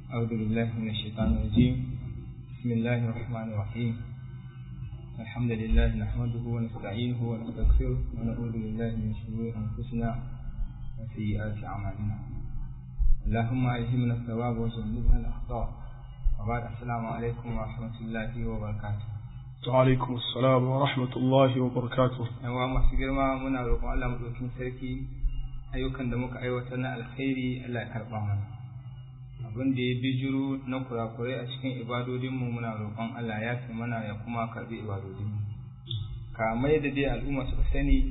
أعوذ بالله من الشيطان الرجيم بسم الله الرحمن الرحيم الحمد لله نحمده ونستعينه ونستغفره ونعوذ بالله من شرور أنفسنا وسيئات أعمالنا اللهم ألهمنا الثواب وجنبنا الأخطاء وبعد السلام عليكم ورحمة الله وبركاته وعلaikum assalam wa rahmatullahi wa barakatuh yawa masu girma muna roƙon Allah madaukakin sarki ayyukan da muka aiwatar na alkhairi Allah ya karɓa mana abin da ya bijiro na kurakurai a cikin ibadodinmu muna roƙon Allah ya fi mana ya kuma karɓi ibadodinmu kamar da dai al'umma su sani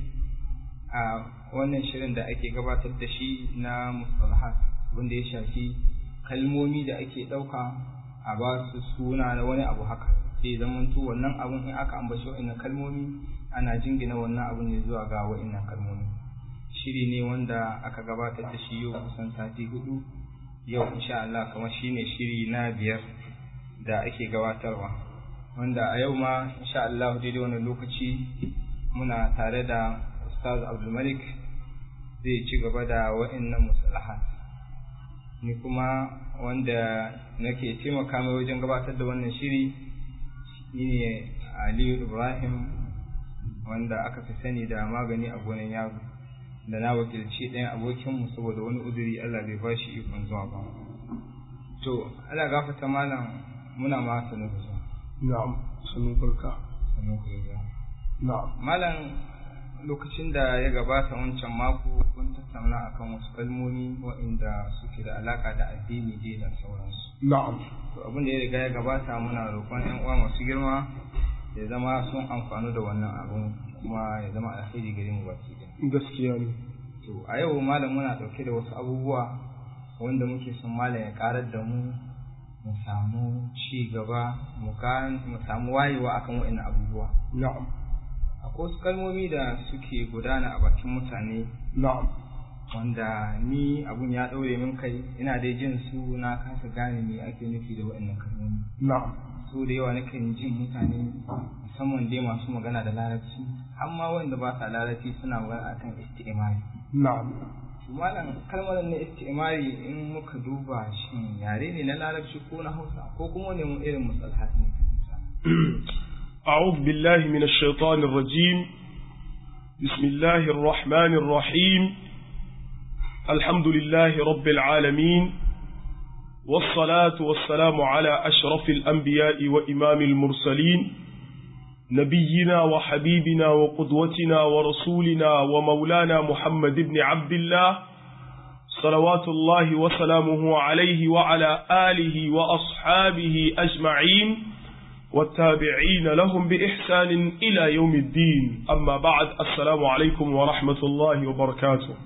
a wannan shirin da ake gabatar da shi na mustalahat wanda ya shafi kalmomi da ake ɗauka a ba su suna na wani abu haka sai zamanto wannan abun in aka ambaci wa'annan kalmomi ana jingina wannan abun ne zuwa ga wa'annan kalmomi shiri ne wanda aka gabatar da shi yau kusan sati hudu yau insha Allah kamar shine shiri na biyar da ake gabatarwa wanda a yau ma insha Allah daidai wannan lokaci muna tare da Ustaz Abdul Malik zai ci gaba da wa'annan musalahat ni kuma wanda nake taimaka mai wajen gabatar da wannan shiri shine Aliyu Ibrahim wanda aka fi sani da magani a gonan yaro da na wakilci ɗayan abokinmu saboda wani uzuri Allah bai ba shi ikon zuwa ba. To, Allah gafata malam muna ma sanu da zuwa. na'am sanu barka Sanu da zuwa. na'am Malam lokacin da ya gabata wancan mako kun tattauna akan wasu kalmomi waɗanda suke da alaka da addini dai da sauransu. na'am To abin da ya riga ya gabata muna roƙon 'yan uwa masu girma ya zama sun amfanu da wannan abun kuma ya zama alheri gare mu baki ɗaya. gaskiya ne To a yau malam muna ɗauke da wasu abubuwa wanda muke son malam ya ƙarar da mu mu samu ci gaba mu gan- mu samu wayewa akan waɗannan abubuwa. na'am Akwai wasu kalmomi da suke gudana a bakin mutane na'am wanda ni abun ya ɗaure min kai ina dai jin su na kasa gane me ake nufi da waɗannan kalmomi. na'am So da yawa nakan jin mutane musamman dai masu magana da larabci amma wanda ba sa larabci suna magana akan isti'imari. na'am malam kalmar na istimari in muka duba shin yare ne na larabci ko na hausa ko kuma ne mu irin musalahat ne أعوذ بالله من الشيطان الرجيم بسم الله الرحمن الرحيم الحمد لله رب العالمين والصلاة والسلام على أشرف الأنبياء وإمام المرسلين نبينا وحبيبنا وقدوتنا ورسولنا ومولانا محمد بن عبد الله صلوات الله وسلامه عليه وعلى آله وأصحابه أجمعين والتابعين لهم بإحسان إلى يوم الدين أما بعد السلام عليكم ورحمة الله وبركاته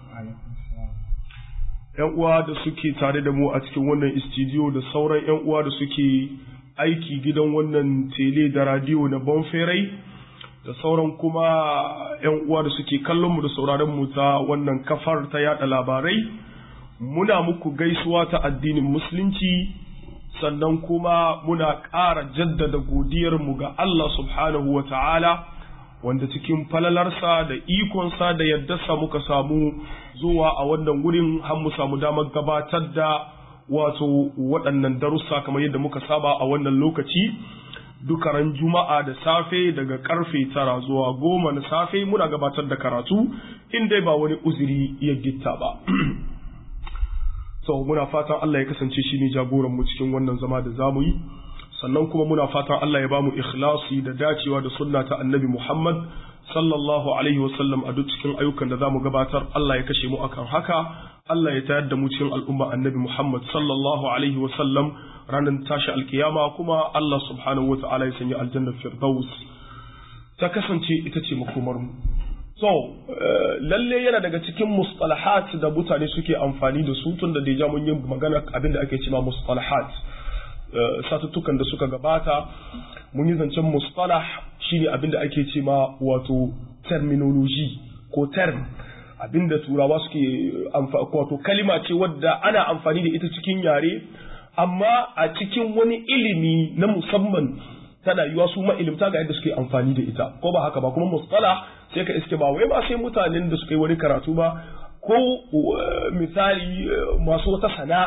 ‘Yan uwa da suke tare da mu a cikin wannan istidiyo da sauran ‘yan uwa da suke aiki gidan wannan tele da radiyo na Bonferai da sauran kuma ‘yan uwa da suke kallon mu da sauraron mu ta wannan kafar ta yada labarai, muna muku gaisuwa ta addinin Musulunci sannan kuma muna ƙara jaddada godiyarmu ga Allah subhanahu wa ta'ala wanda cikin falalarsa da ikonsa da yaddarsa muka samu zuwa a wannan wurin har mu samu damar gabatar da wato waɗannan darussa kamar yadda muka saba a wannan lokaci duka ran juma'a da safe daga karfe tara zuwa goma na safe muna gabatar da karatu in dai ba wani uzuri ya gitta ba so muna fatan Allah ya kasance shi ne jagoran mu cikin wannan zama da zamu yi sannan kuma muna fatan Allah ya bamu ikhlasi da dacewa da sunna ta annabi Muhammad sallallahu alaihi wasallam a duk cikin ayyukan da zamu gabatar Allah ya kashe mu akan haka Allah ya tayar da mu cikin al'umma annabi Muhammad sallallahu alaihi wasallam ranar tashi alkiyama kuma Allah subhanahu wa ta'ala ya sanya aljanna firdaus ta kasance ita ce makomar mu so lalle yana daga cikin mustalahat da mutane suke amfani da su tun da deja mun yi magana abin da ake cewa mustalahat satuttukan da suka gabata mun yi zancen mustalah shine abin da ake cewa wato terminology ko term abin da turawa suke wato kalima ce wadda ana amfani da ita cikin yare amma a cikin wani ilimi na musamman tana yiwa su ma'ilimta ga yadda suke amfani da ita ko ba haka ba kuma mustalah sai ka iske ba wai ba sai mutanen da suka yi wani karatu ba ko misali masu wata sana'a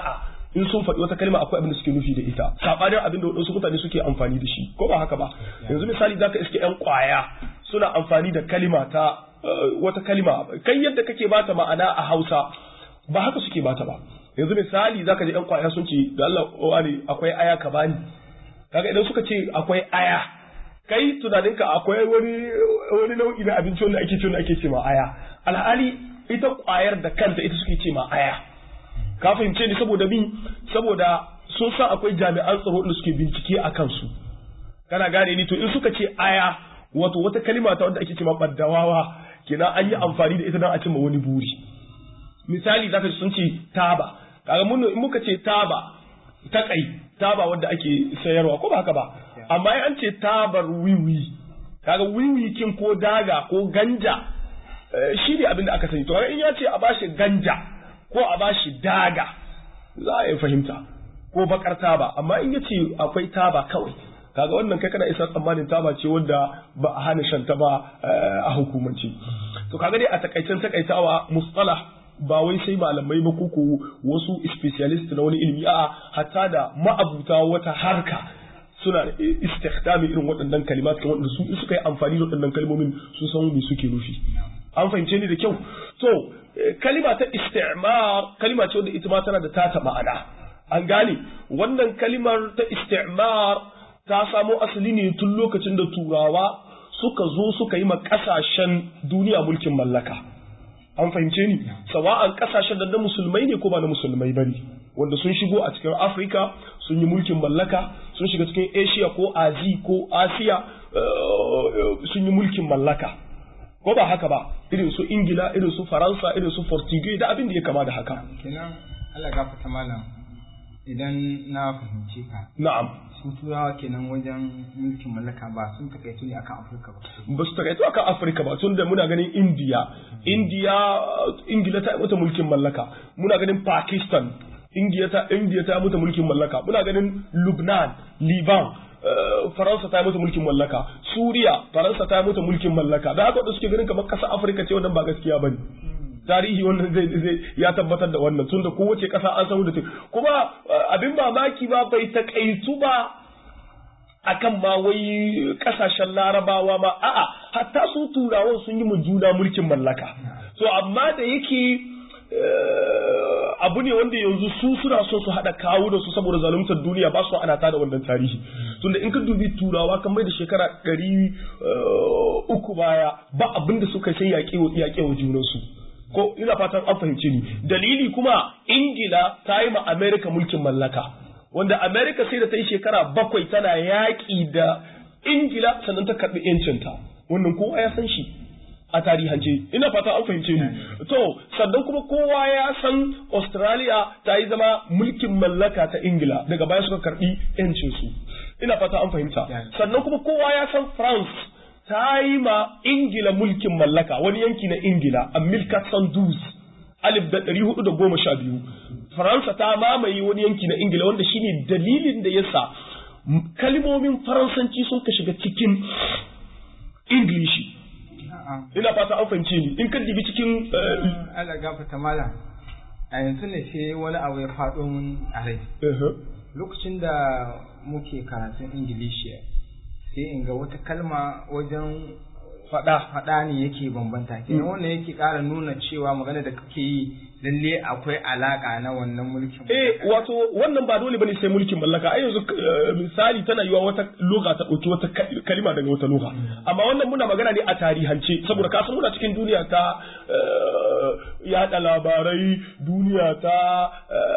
in sun faɗi wata kalma akwai abin da suke nufi da ita sabanin abin da waɗansu mutane suke amfani da shi ko ba haka ba yanzu misali zaka iske yan kwaya suna amfani da kalima ta wata kalima kai yadda kake bata ma'ana a Hausa ba haka suke bata ba yanzu misali zaka ji yan kwaya sun ce da Allah wani akwai aya ka bani kaga idan suka ce akwai aya kai tunaninka akwai wani wani nau'i na abinci wanda ake ce ake ce ma aya alhali ita kwayar da kanta ita suke ce ma aya ka fahimce ni saboda bin saboda sun san akwai jami'an tsaro da suke bincike a kansu kana gane ni to in suka ce aya wato wata kalima ta wanda ake ce ma baddawawa kenan an yi amfani da ita don a cimma wani buri misali zaka sun ce taba kaga mun in muka ce taba ta kai taba wanda ake sayarwa ko ba haka ba amma an ce tabar wiwi kaga wiwi kin ko daga ko ganja shi ne abin da aka sani to in ya ce a bashi ganja ko a bashi daga za a yi fahimta ko bakar taba amma in ya ce akwai taba kawai kaga wannan kai kana isa tsammanin taba ce wanda ba a hana shan ta ba a hukumance to kaga dai a takaicen takaitawa mustalah ba wai sai malamai ba koko wasu specialist na wani ilimi a hatta da ma'abuta wata harka suna istikhdami irin waɗannan kalimat kan wanda su suka yi amfani da waɗannan kalmomin sun san me suke nufi an fahimce ni da kyau to kalima ta istimar kalima ce wanda ita ma tana da tata ma'ana an gane wannan kalimar ta istimar ta samo asali ne tun lokacin da turawa suka zo suka yi ma kasashen duniya mulkin mallaka an fahimce ni sawa'an kasashen da na musulmai ne ko ba na musulmai bane wanda sun shigo a cikin afirka sun yi mulkin mallaka sun shiga cikin asia ko azi ko asiya sun yi mulkin mallaka ko ba haka ba irin su ingila irin su faransa irin su portugal da abin da ya kama da haka kenan Allah gafarta malam idan na fahimce ka na'am sun turawa kenan wajen mulkin mallaka ba sun takaitu ne akan afirka ba ba su takaitu akan afirka ba tun da muna ganin indiya indiya ingila ta mata mulkin mallaka muna ganin pakistan indiya ta indiya ta mata mulkin mallaka muna ganin lubnan liban faransa ta mata mulkin mallaka suriya faransa ta mata mulkin mallaka da haka suke ganin kamar kasa afirka ce wannan ba gaskiya bane tarihi wannan zai zai ya tabbatar da wannan tunda kowace kasa an samu da ta kuma abin mamaki ba bai takaitu ba akan ma wai kasashen larabawa ma a'a hatta su turawan sun yi mu juna mulkin mallaka so amma da yake abu ne wanda yanzu su suna so su haɗa kawo da su saboda zaluntar duniya ba su ana tada wannan tarihi tunda in ka dubi turawa kan mai da shekara ɗari uku baya ba abin da suka sai yaƙe wa junansu ko ina fatan an fahimce ni dalili kuma ingila ta yi ma america mulkin mallaka wanda america sai da ta yi shekara bakwai tana yaƙi da ingila sannan ta karɓi yancinta wannan kowa ya san shi a tarihance ina fata an fahimce ni to sannan kuma kowa ya san australia ta yi zama mulkin mallaka ta ingila daga baya suka karɓi yancinsu ina fata an fahimta sannan kuma kowa ya san france ta yi ma ingila mulkin mallaka wani yanki na ingila a milkat sandus alif da ɗari hudu da goma sha biyu faransa ta mamaye wani yanki na ingila wanda shine dalilin da yasa kalmomin faransanci sun ka shiga cikin ingilishi ina fata an fahimce ni in ka dibi cikin Allah gafata malam a yanzu ne sai wani abu ya faɗo mun a rai lokacin da muke karatun ingilishi sai in ga wata kalma wajen faɗa faɗa ne yake bambanta kenan wannan yake ƙara nuna cewa magana da kake yi lalle akwai alaka na wannan mulkin eh wato wannan ba dole bane sai mulkin mallaka ai yanzu misali tana yiwa wata lugha ta dauki wata kalima daga wata lugha amma wannan muna magana ne a tarihance saboda kasan muna cikin duniya ta yada labarai duniya ta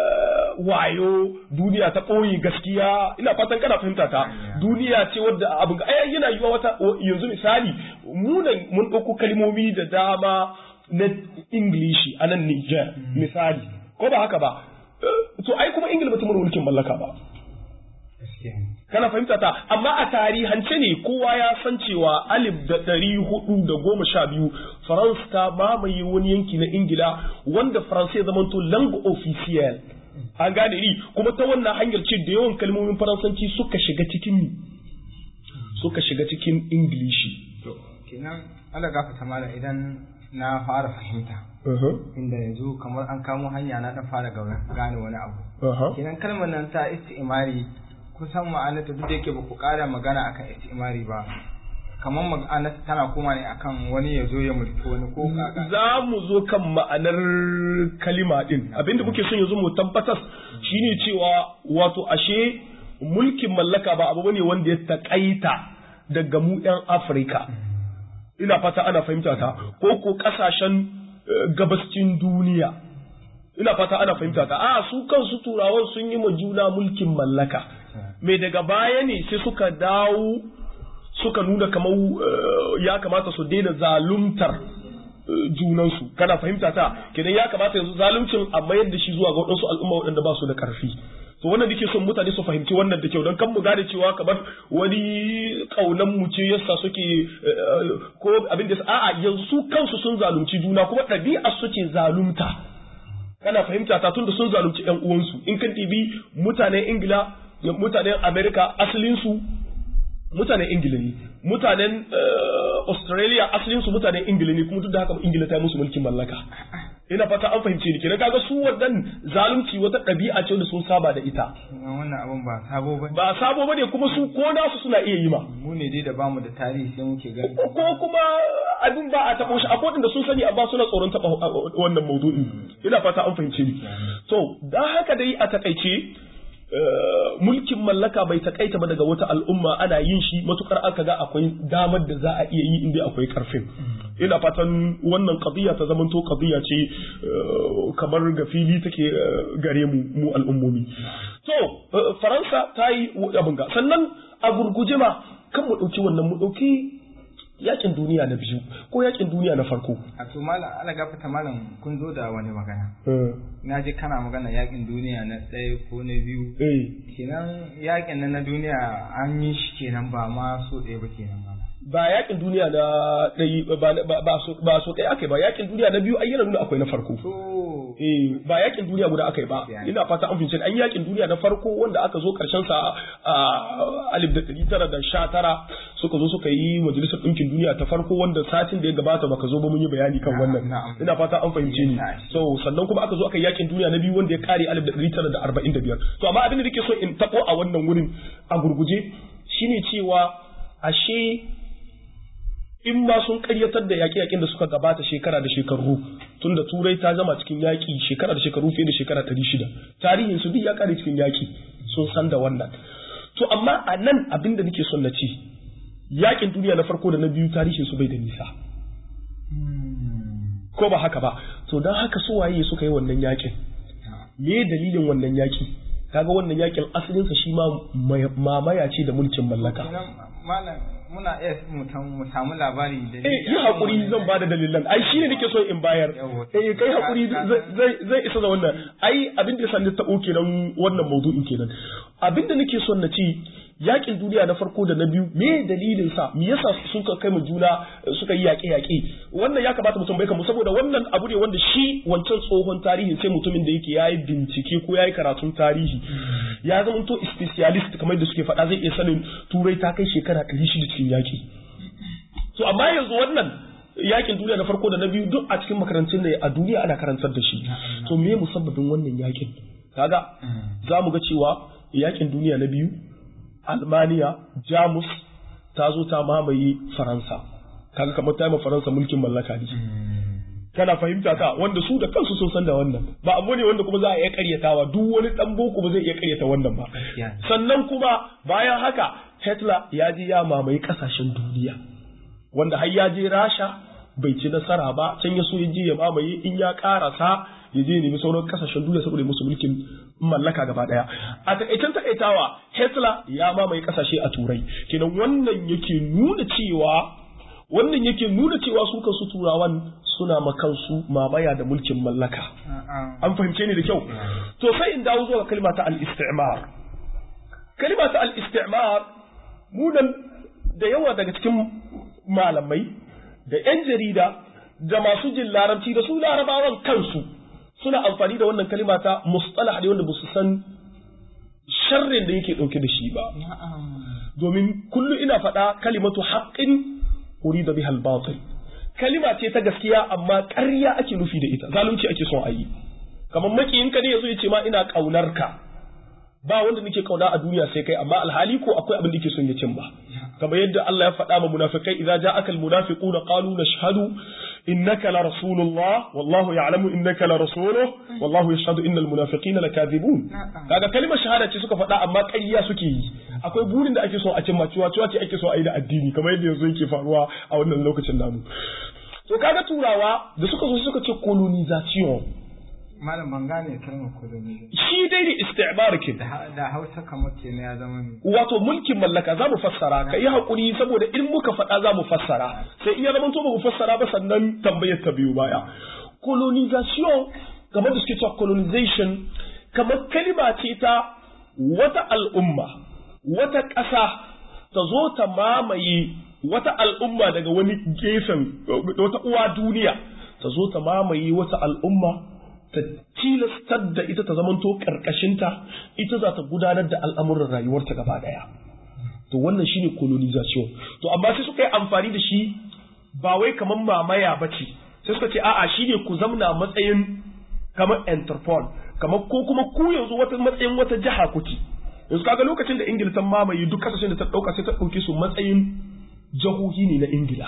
wayo duniya ta ɓoye gaskiya ina fatan kana fahimta ta duniya ce wadda abin ga ai yana yiwa wata yanzu misali munan mun ɗauko kalmomi da dama na Ingilishi a nan Niger misali ko ba haka ba to ai kuma Ingila bata mulkin mallaka ba kana fahimta ta amma a tarihance ne kowa ya san cewa alif da ɗari hudu da goma sha biyu faransa ta mamaye wani yanki na ingila wanda faransa ya zamanto langue officiel an gane ni kuma ta wannan hanyar ce da yawan kalmomin faransanci suka shiga cikin suka shiga cikin ingilishi kenan Allah gafata mala idan na fara fahimta inda yanzu kamar an kamo hanya na dan fara gane wani abu kenan kalmar nan ta istimari kusan ma'anarta duk da yake ba ku ƙara magana akan istimari ba kamar ma'anar tana koma ne akan wani ya zo ya mulki wani ko za mu zo kan ma'anar kalima din abinda muke son yanzu mu tabbatar shine cewa wato ashe mulkin mallaka ba abu bane wanda ya takaita daga mu yan Afirka ina fata ana fahimta ta ko ko kasashen gabascin duniya ina fata ana fahimta ta a su kansu turawan sun yi ma juna mulkin mallaka mai daga baya ne sai suka dawo suka nuna kamar ya kamata su daina zaluntar junansu kana fahimta ta kenan ya kamata yanzu zaluncin a mayar da shi zuwa ga waɗansu al'umma waɗanda ba su da ƙarfi to wannan nake son mutane su fahimci wannan da kyau don kan mu gane cewa kamar wani kaunan mu ce yasa suke ko abin da a'a yanzu su kansu sun zalunci juna kuma ɗabi'a su ce zalunta kana fahimta ta tunda sun zalunci ƴan uwansu in kan tibi mutanen ingila mutanen america asalin su mutanen ingila ne mutanen australia asalin su mutanen ingila ne kuma duk da haka ingila ta yi musu mulkin mallaka ina fata an fahimce ni kenan kaga su wannan zalunci wata ɗabi'a ce da sun saba da ita wannan abun ba sabo ba ba sabo bane kuma su ko nasu suna iya yi ma mu ne dai da bamu da tarihi sai muke gani ko kuma abin ba a taɓo shi akwai da sun sani amma suna tsoron taɓa wannan maudu'in ina fata an fahimce ni to dan haka dai a takaice mulkin mallaka bai takaita ba daga wata al'umma ana yin shi matukar aka ga akwai damar da za a iya yi inda akwai karfin ina fatan wannan qadiya ta zamanto qadiya ce kamar ga fili take gare mu mu al'ummomi to faransa ta yi abin ga sannan a gurguje ma kan mu dauki wannan mu dauki yakin duniya na biyu ko yakin duniya na farko a to malam ala gafata malam kun zo da wani magana na je kana magana yakin duniya na ɗaya ko na biyu kenan yakin na na duniya an yi shi kenan ba ma so ɗaya ba kenan ba ba yakin duniya na ɗaya ba so ɗaya aka yi ba yakin duniya na biyu ayyana nuna akwai na farko eh ba yakin duniya guda aka yi ba ina fata an fince an yakin duniya na farko wanda aka zo karshen sa a alif da ɗari tara da sha tara suka zo suka yi majalisar ɗinkin duniya ta farko wanda satin da ya gabata baka zo ba mun yi bayani kan wannan ina fata an fahimce ni so sannan kuma aka zo aka yi yakin duniya na biyu wanda ya kare alif da ɗari tara da arba'in da biyar to amma abin da nake so in taɓo a wannan wurin a gurguje shine cewa ashe in ma sun karyatar da yaƙe-yaƙen da suka gabata shekara da shekaru tun da turai ta zama cikin yaƙi shekara da shekaru fiye da shekara ɗari shida tarihin su duk ya kare cikin yaƙi sun san da wannan to amma a nan abin da nake son na ce yaƙin duniya na farko da na biyu tarihin su bai da nisa ko ba haka ba to don haka su waye suka yi wannan yaƙin me dalilin wannan yaƙi kaga wannan yaƙin asalinsa shi ma mamaya ce da mulkin mallaka muna iya mu samu labari da eh yi hakuri zan bada dalilan ai shine nake so in bayar eh kai hakuri zai zai isa da wannan ai abin da yasa ni ta kenan wannan maudu'in kenan abin da nake son na ci yakin duniya na farko da na biyu me dalilin sa me yasa suka kai mu juna suka yi yaƙe yaƙe wannan ya kamata mutum bai kamu saboda wannan abu ne wanda shi wancan tsohon tarihin sai mutumin da yake yayi bincike ko yayi karatun tarihi ya zama to specialist kamar da suke faɗa zai iya sanin turai ta kai shekara ɗari shida cikin yaƙi to amma yanzu wannan yakin duniya na farko da na biyu duk a cikin makarantun ne a duniya ana karantar da shi to me musabbabin wannan yakin kaga za mu ga cewa yakin duniya na biyu Almaniya, Jamus ta zo ta mamaye Faransa. Kaga kamar ta yi Faransa mulkin mallaka ne. Kana fahimta ta wanda su da kansu sun san da wannan. Ba abu ne wanda kuma za a iya karyatawa duk wani dan boko ba zai iya karyata wannan ba. Sannan kuma bayan haka Hitler ya je ya mamaye kasashen duniya. Wanda har ya je Rasha bai ci nasara ba can ya so ya je ya mamaye in ya karasa ya je nemi sauran kasashen duniya saboda musu mulkin mallaka gaba daya a takaicen takaitawa Hitler ya mamaye kasashe a turai kenan wannan yake nuna cewa wannan yake nuna cewa su kansu turawan suna makansu mamaya da mulkin mallaka an fahimce ni da kyau to sai in dawo zuwa kalma ta al-istimar kalma ta al-istimar mu da yawa daga cikin malamai da 'yan jarida da masu jin larabci da su larabawan kansu suna amfani da wannan kalima ta mustalah ne wanda ba su san sharrin da yake ɗauke da shi ba domin kullu ina faɗa kalimatu haqqin urida bihal batil kalima ce ta gaskiya amma ƙarya ake nufi da ita zalunci ake son a yi kamar makiyin ka ne yazo ya ce ma ina kaunar ka ba wanda nake kauna a duniya sai kai amma alhali ko akwai abin da yake son ya cin ba kamar yadda Allah ya faɗa ma munafikai idza ja'aka almunafiquna qalu nashhadu innaka la rasulullah wallahu ya'lamu innaka la rasuluhu wallahu yashhadu innal munafiqina lakadhibun kaga kalmar shahada ce suka faɗa amma ƙarya suke yi akwai burin da ake so a cimma cewa cewa ce ake so a yi da addini kamar yadda yanzu yake faruwa a wannan lokacin namu to kaga turawa da suka zo suka ce colonization malam ban gane kalmar koloni shi dai ne isti'bar kin da hausa kamar ke ya zama ne wato mulkin mallaka za mu fassara ka yi haƙuri saboda in muka faɗa za mu fassara sai in ya zama to ba mu fassara ba sannan tambayar ta biyu baya colonization kamar da suke cewa colonization kamar kalima ce ta wata al'umma wata ƙasa ta zo ta mamaye wata al'umma daga wani gefen wata uwa duniya ta zo ta mamaye wata al'umma ta tilastar da ita ta zamanto ƙarƙashinta ita za ta gudanar da al'amuran rayuwarta gaba ɗaya. To wannan shine colonization. To amma sai suka yi amfani da shi ba wai kamar mamaya ba ce, sai suka ce a'a shi ne ku zamna matsayin kamar Interpol, kamar ko kuma ku yanzu wata matsayin wata jiha kuke. Yanzu kaga lokacin da Ingila ta mamaye duk kasashen da ta ɗauka sai ta ɗauke su matsayin jahohi ne na Ingila.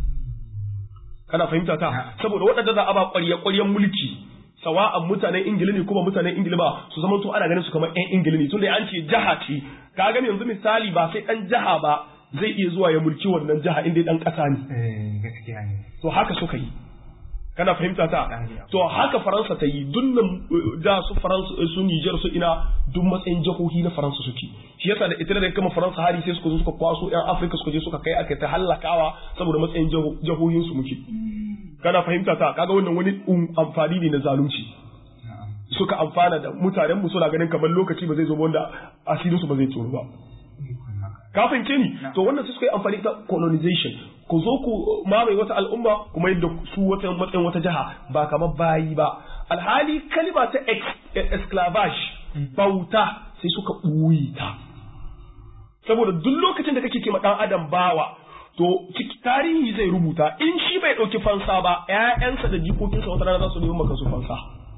Kana fahimta ta? Saboda waɗanda za a ba ƙwarya-ƙwaryen mulki sawa'an mutanen ingila ne kuma mutanen ingila ba su zama to ana ganin su kamar yan ingila ne tunda an ce jaha ce ka gani yanzu misali ba sai dan jaha ba zai iya zuwa ya mulki wannan jaha inda dan kasa ne gaskiya ne to haka suka yi kana fahimta ta to haka faransa ta yi dunnan da su faransa su Niger su ina duk matsayin jahohi na faransa suke shi yasa da ita da kama faransa hari sai suka zo suka kwaso yan afirka suka je suka kai aka ta hallakawa saboda matsayin jahohin su muke kana fahimta ta kaga wannan wani amfani ne na zalunci suka amfana da mutanen mu suna ganin kamar lokaci ba zai zo wanda asirin su ba zai tsoro ba ka fahimce ni to wannan sai suka yi amfani da colonization ku zo ku mamaye wata al'umma kuma yadda su wata matsayin wata jiha ba kamar bayi ba alhali kalima ta esclavage bauta sai suka ɓuyi ta saboda duk lokacin da kake kima ɗan adam bawa to tarihi zai rubuta in shi bai ɗauki fansa ba ‘ya'yansa da jikokinsa wata rana za su neman maka su fansa.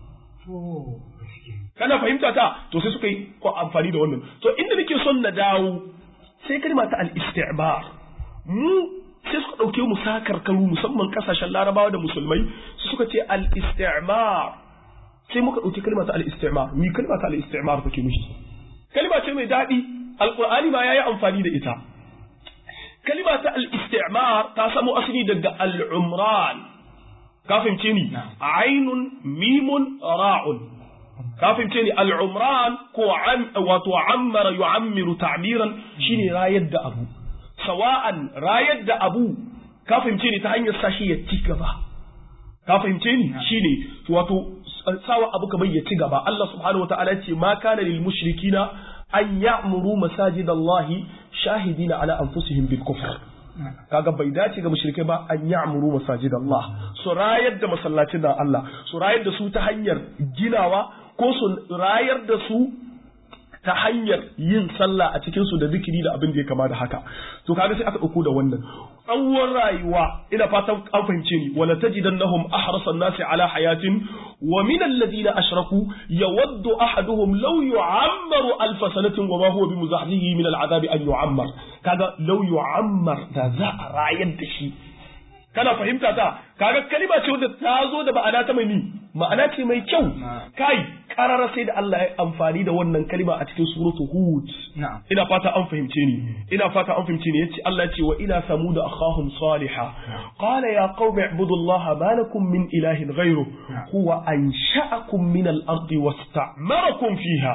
Kana fahimta ta to sai suka yi amfani da wannan. To inda nake son na dawo sai kalma ta al-isti'bar. Mu sai suka ɗauke mu sakarkaru musamman ƙasashen larabawa da musulmai su suka ce al-isti'mar. Sai muka ɗauki kalma ta al-isti'mar. Ni kalma ta al-isti'mar take nufi. Kalma ce mai daɗi. Alƙur'ani ma ya yi amfani da ita. kalima ta al-istimar ta samo asali daga al-umran ka fahimce ni ainun mimun ra'un ka fahimce ni al-umran ko an wato ammara yu'ammiru ta'biran shine rayar da abu sawa'an rayar da abu ka fahimce ni ta hanyar sashi ya ci gaba ka fahimce ni shine wato sawa abu kamar ya ci gaba Allah subhanahu wataala ce ma kana lil mushrikina an ya'muru masajidallahi shahidina ala anfusihim bil kufr kaga bai dace ga mushrikai ba an ya'muru masajidallah su rayar da masallacin da Allah su rayar da su ta hanyar ginawa ko su rayar da su ta hanyar yin sallah a cikin su da zikiri da abin da ya kama da haka to kaga sai aka dauko da wannan tsawon rayuwa ina fatan an fahimce ni wala tajidannahum ahrasan nasi ala hayatin wa min alladhina ashraku yawaddu ahaduhum law yu'ammaru alf sanatin wa ma huwa bimuzahzihi min al'adabi an yu'ammar kaga law yu'ammar da za a rayar da shi kana fahimta ta kaga kalima ce wadda ta zo da ma'ana ta mai ni ma'ana ce mai kyau kai karara sai da Allah ya amfani da wannan kalima a cikin suratu hud ina fata an fahimce ni ina fata an fahimce ni yace Allah ya ce wa ila samud akhahum salihah qala ya qaumi ibudullaha ma lakum min ilahin ghayru huwa ansha'akum min al-ardi wasta'marakum fiha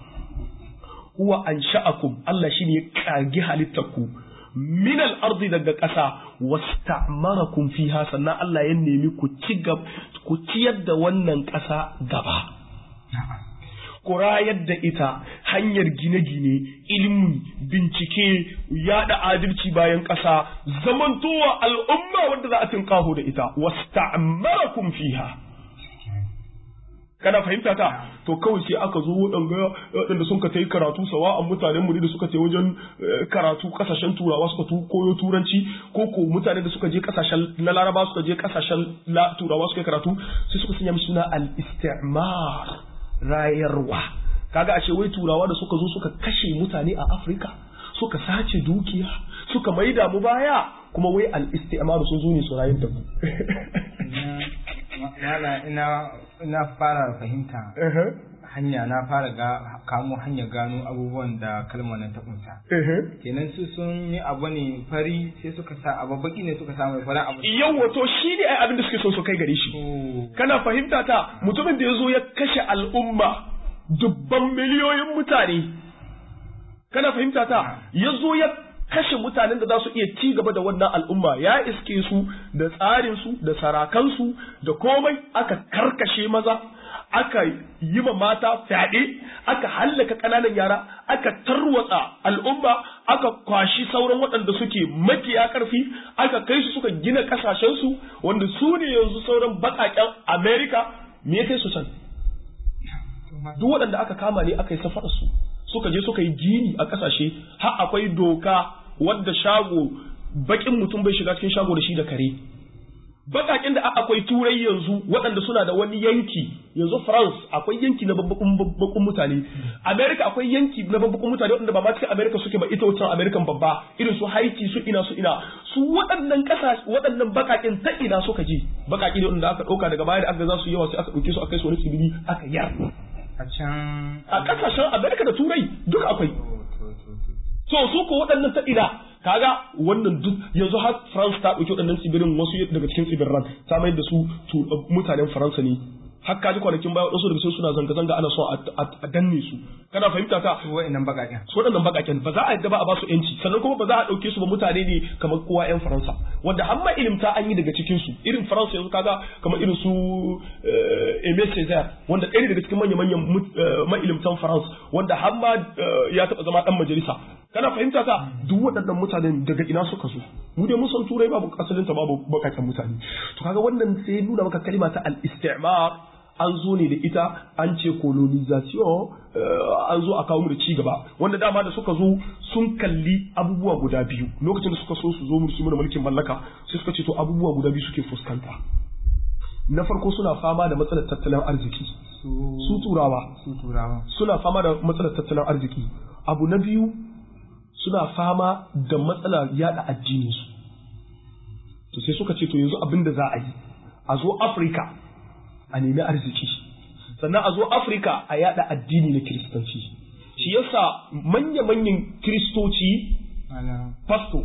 huwa ansha'akum Allah shine ya kage halittarku min al-ardi daga ƙasa wasta'marakum fiha sannan Allah ya nemi ku ci ku ciyar da wannan ƙasa gaba ku rayar da ita hanyar gine-gine ilimi bincike yada adalci bayan ƙasa zamantowa al'umma wanda za a tinkaho da ita wasta'marakum fiha kana fahimta ta to kawai sai aka zo waɗanda waɗanda sun ka ta yi karatu sawa a mutanen mu da suka ta wajen karatu kasashen turawa suka tu koyo turanci ko ko mutane da suka je kasashen na laraba suka je kasashen turawa suka karatu sai suka sanya mishi suna al-istimar rayarwa kaga ashe wai turawa da suka zo suka kashe mutane a afirka suka sace dukiya suka maida mu baya kuma wai al-istimar sun zo ne su rayar da mu Mala ina ina fara fahimta hanya na fara ga kamo hanya gano abubuwan da kalmar nan ta kunsa. Kenan su sun yi abu ne fari sai suka sa abu baki ne suka samu fara abu. Yawwa to shi ne ai abin da suke so su kai gare shi. Kana fahimta ta mutumin da ya zo ya kashe al'umma dubban miliyoyin mutane. Kana fahimta ta ya zo ya kashe mutanen da za su iya ci gaba da wannan al'umma ya iske su da tsarinsu da sarakansu da komai aka karkashe maza aka yi ma mata fyaɗe aka hallaka ƙananan yara aka tarwatsa al'umma aka kwashi sauran waɗanda suke makiya ƙarfi aka kai su suka gina ƙasashensu wanda su ne yanzu sauran baƙaƙen amerika me ya kai su can duk waɗanda aka kama ne aka yi safararsu suka je suka yi gini a ƙasashe har akwai doka wadda shago bakin mutum bai shiga cikin shago da shi da kare bakakin da akwai turai yanzu waɗanda suna da wani yanki yanzu france akwai yanki na babbakun mutane america akwai yanki na babbakun mutane waɗanda ba ma cikin america suke ba ita wancan american babba irin su haiti su ina su ina su waɗannan ƙasa waɗannan bakakin ta ina suka je bakaki ne waɗanda aka ɗauka daga baya da aka za su yawa sai aka ɗauke su aka kai su wani tsibiri aka yar a can a ƙasashen america da turai duk akwai so su ko waɗannan ta ina kaga wannan duk yanzu har France ta ɗauki waɗannan tsibirin wasu daga cikin tsibirin ta mai da su mutanen Faransa ne har kaji kwanakin baya wasu daga cikin suna zanga-zanga ana so a danne su kana fahimta ta su waɗannan baƙaƙen su waɗannan baƙaƙen ba za a yadda ba a ba su yanci sannan kuma ba za a ɗauke su ba mutane ne kamar kowa yan Faransa wanda har ma ilimta an yi daga cikin su irin Faransa yanzu kaga kamar irin su Aimé Césaire wanda ɗaya daga cikin manya-manyan ma'ilimtan Faransa wanda har ma ya taɓa zama ɗan majalisa kana fahimta ta duk waɗannan mutanen daga ina suka zo mu dai mun san turai babu asalin ta babu bakakken mutane to kaga wannan sai nuna maka kalma ta al-istimar an zo ne da ita an ce colonization an zo a kawo mu da ci gaba wanda dama da suka zo sun kalli abubuwa guda biyu lokacin da suka so su zo mu su da mulkin mallaka sai suka ce to abubuwa guda biyu suke fuskanta na farko suna fama da matsalar tattalin arziki su turawa su turawa suna fama da matsalar tattalin arziki abu na biyu suna fama da matsalar yada addininsu to sai suka ce to yanzu abin da za a yi a zo afirka a nemi arziki sannan a zo afirka a yada addini na kiristanci shi yasa manya-manyan kiristoci pasto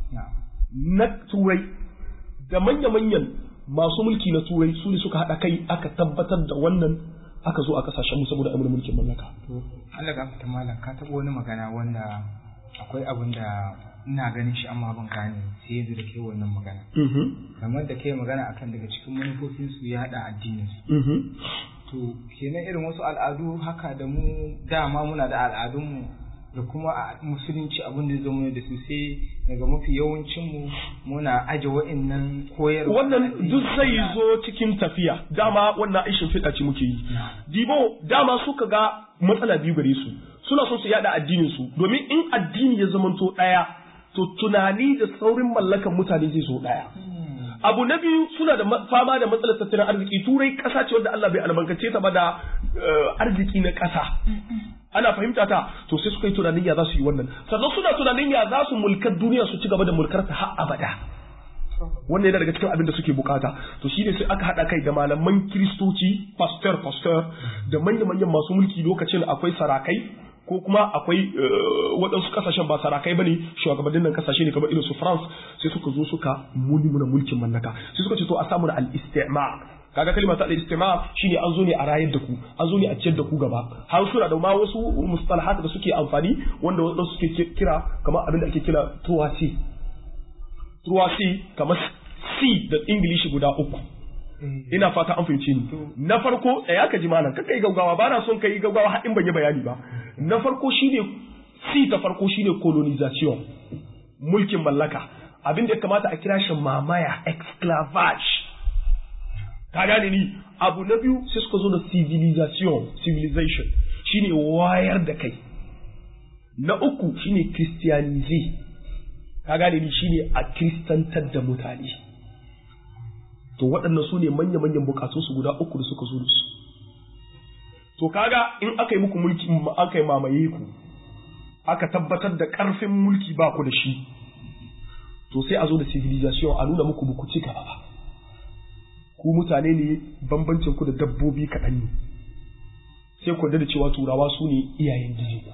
na turai da manya-manyan masu mulki na turai su ne suka haɗa kai aka tabbatar da wannan aka zo a kasashen mu saboda amina mulkin mallaka Allah ga fita malam ka taɓa wani magana wanda akwai abin da ina ganin shi amma ban gane sai yanzu da ke wannan magana kamar da ke magana akan daga cikin manufofin su ya haɗa addinin su to kenan irin wasu al'adu haka da mu dama muna da al'adunmu da kuma a musulunci abin da zama da su sai daga mafi yawancin mu muna aje wa'annan koyarwa wannan duk zai zo cikin tafiya dama wannan aishin fiɗa ce muke yi dibo dama suka ga matsala biyu gare su suna son su yada addinin su domin in addini ya zamanto ɗaya to tunani da saurin mallakan mutane zai zo ɗaya abu na biyu suna da fama da matsalar tattalin arziki turai ƙasa ce wanda Allah bai albarkace ta ba da arziki na ƙasa ana fahimta ta to sai suka yi tunanin ya za su yi wannan sannan suna tunanin ya za su mulkar duniya su ci gaba da mulkar ta har abada wannan yana daga cikin abin da suke bukata to shine sai aka haɗa kai da malaman kiristoci pastor pastor da manya-manyan masu mulki lokacin akwai sarakai ko kuma akwai waɗansu kasashen ba sarakai bane shugabannin nan kasashe ne kamar irin su France sai suka zo suka muni muna mulkin mallaka sai suka ce to a samu da al-istimar kaga kalmar ta al-istimar shine an zo ne a rayar da ku an zo ne a ciyar da ku gaba har suna da ma wasu mustalahat da suke amfani wanda wasu suke kira kamar abin da ake kira truasi truasi kamar C da Ingilishi guda uku ina fata an fahimci ni na farko tsaya ka ji malam kai gaugawa ba na son kai gaugawa har in ban yi bayani ba na farko shine C ta farko shine colonization mulkin mallaka abin da ya kamata a kira shi mamaya exclavage ka gane ni abu na biyu sai suka zo da civilization civilization shine wayar da kai na uku shine christianize ka gane ni shine a kristantar da mutane to waɗannan su ne manya-manyan bukatunsu guda uku da suka zo da su to kaga in aka yi muku mulki aka yi mamaye ku aka tabbatar da ƙarfin mulki ba ku da shi to sai a zo da civilization a nuna muku buku ci gaba ba ku mutane ne bambancin ku da dabbobi kaɗan ne sai ku da cewa turawa su ne iyayen jiji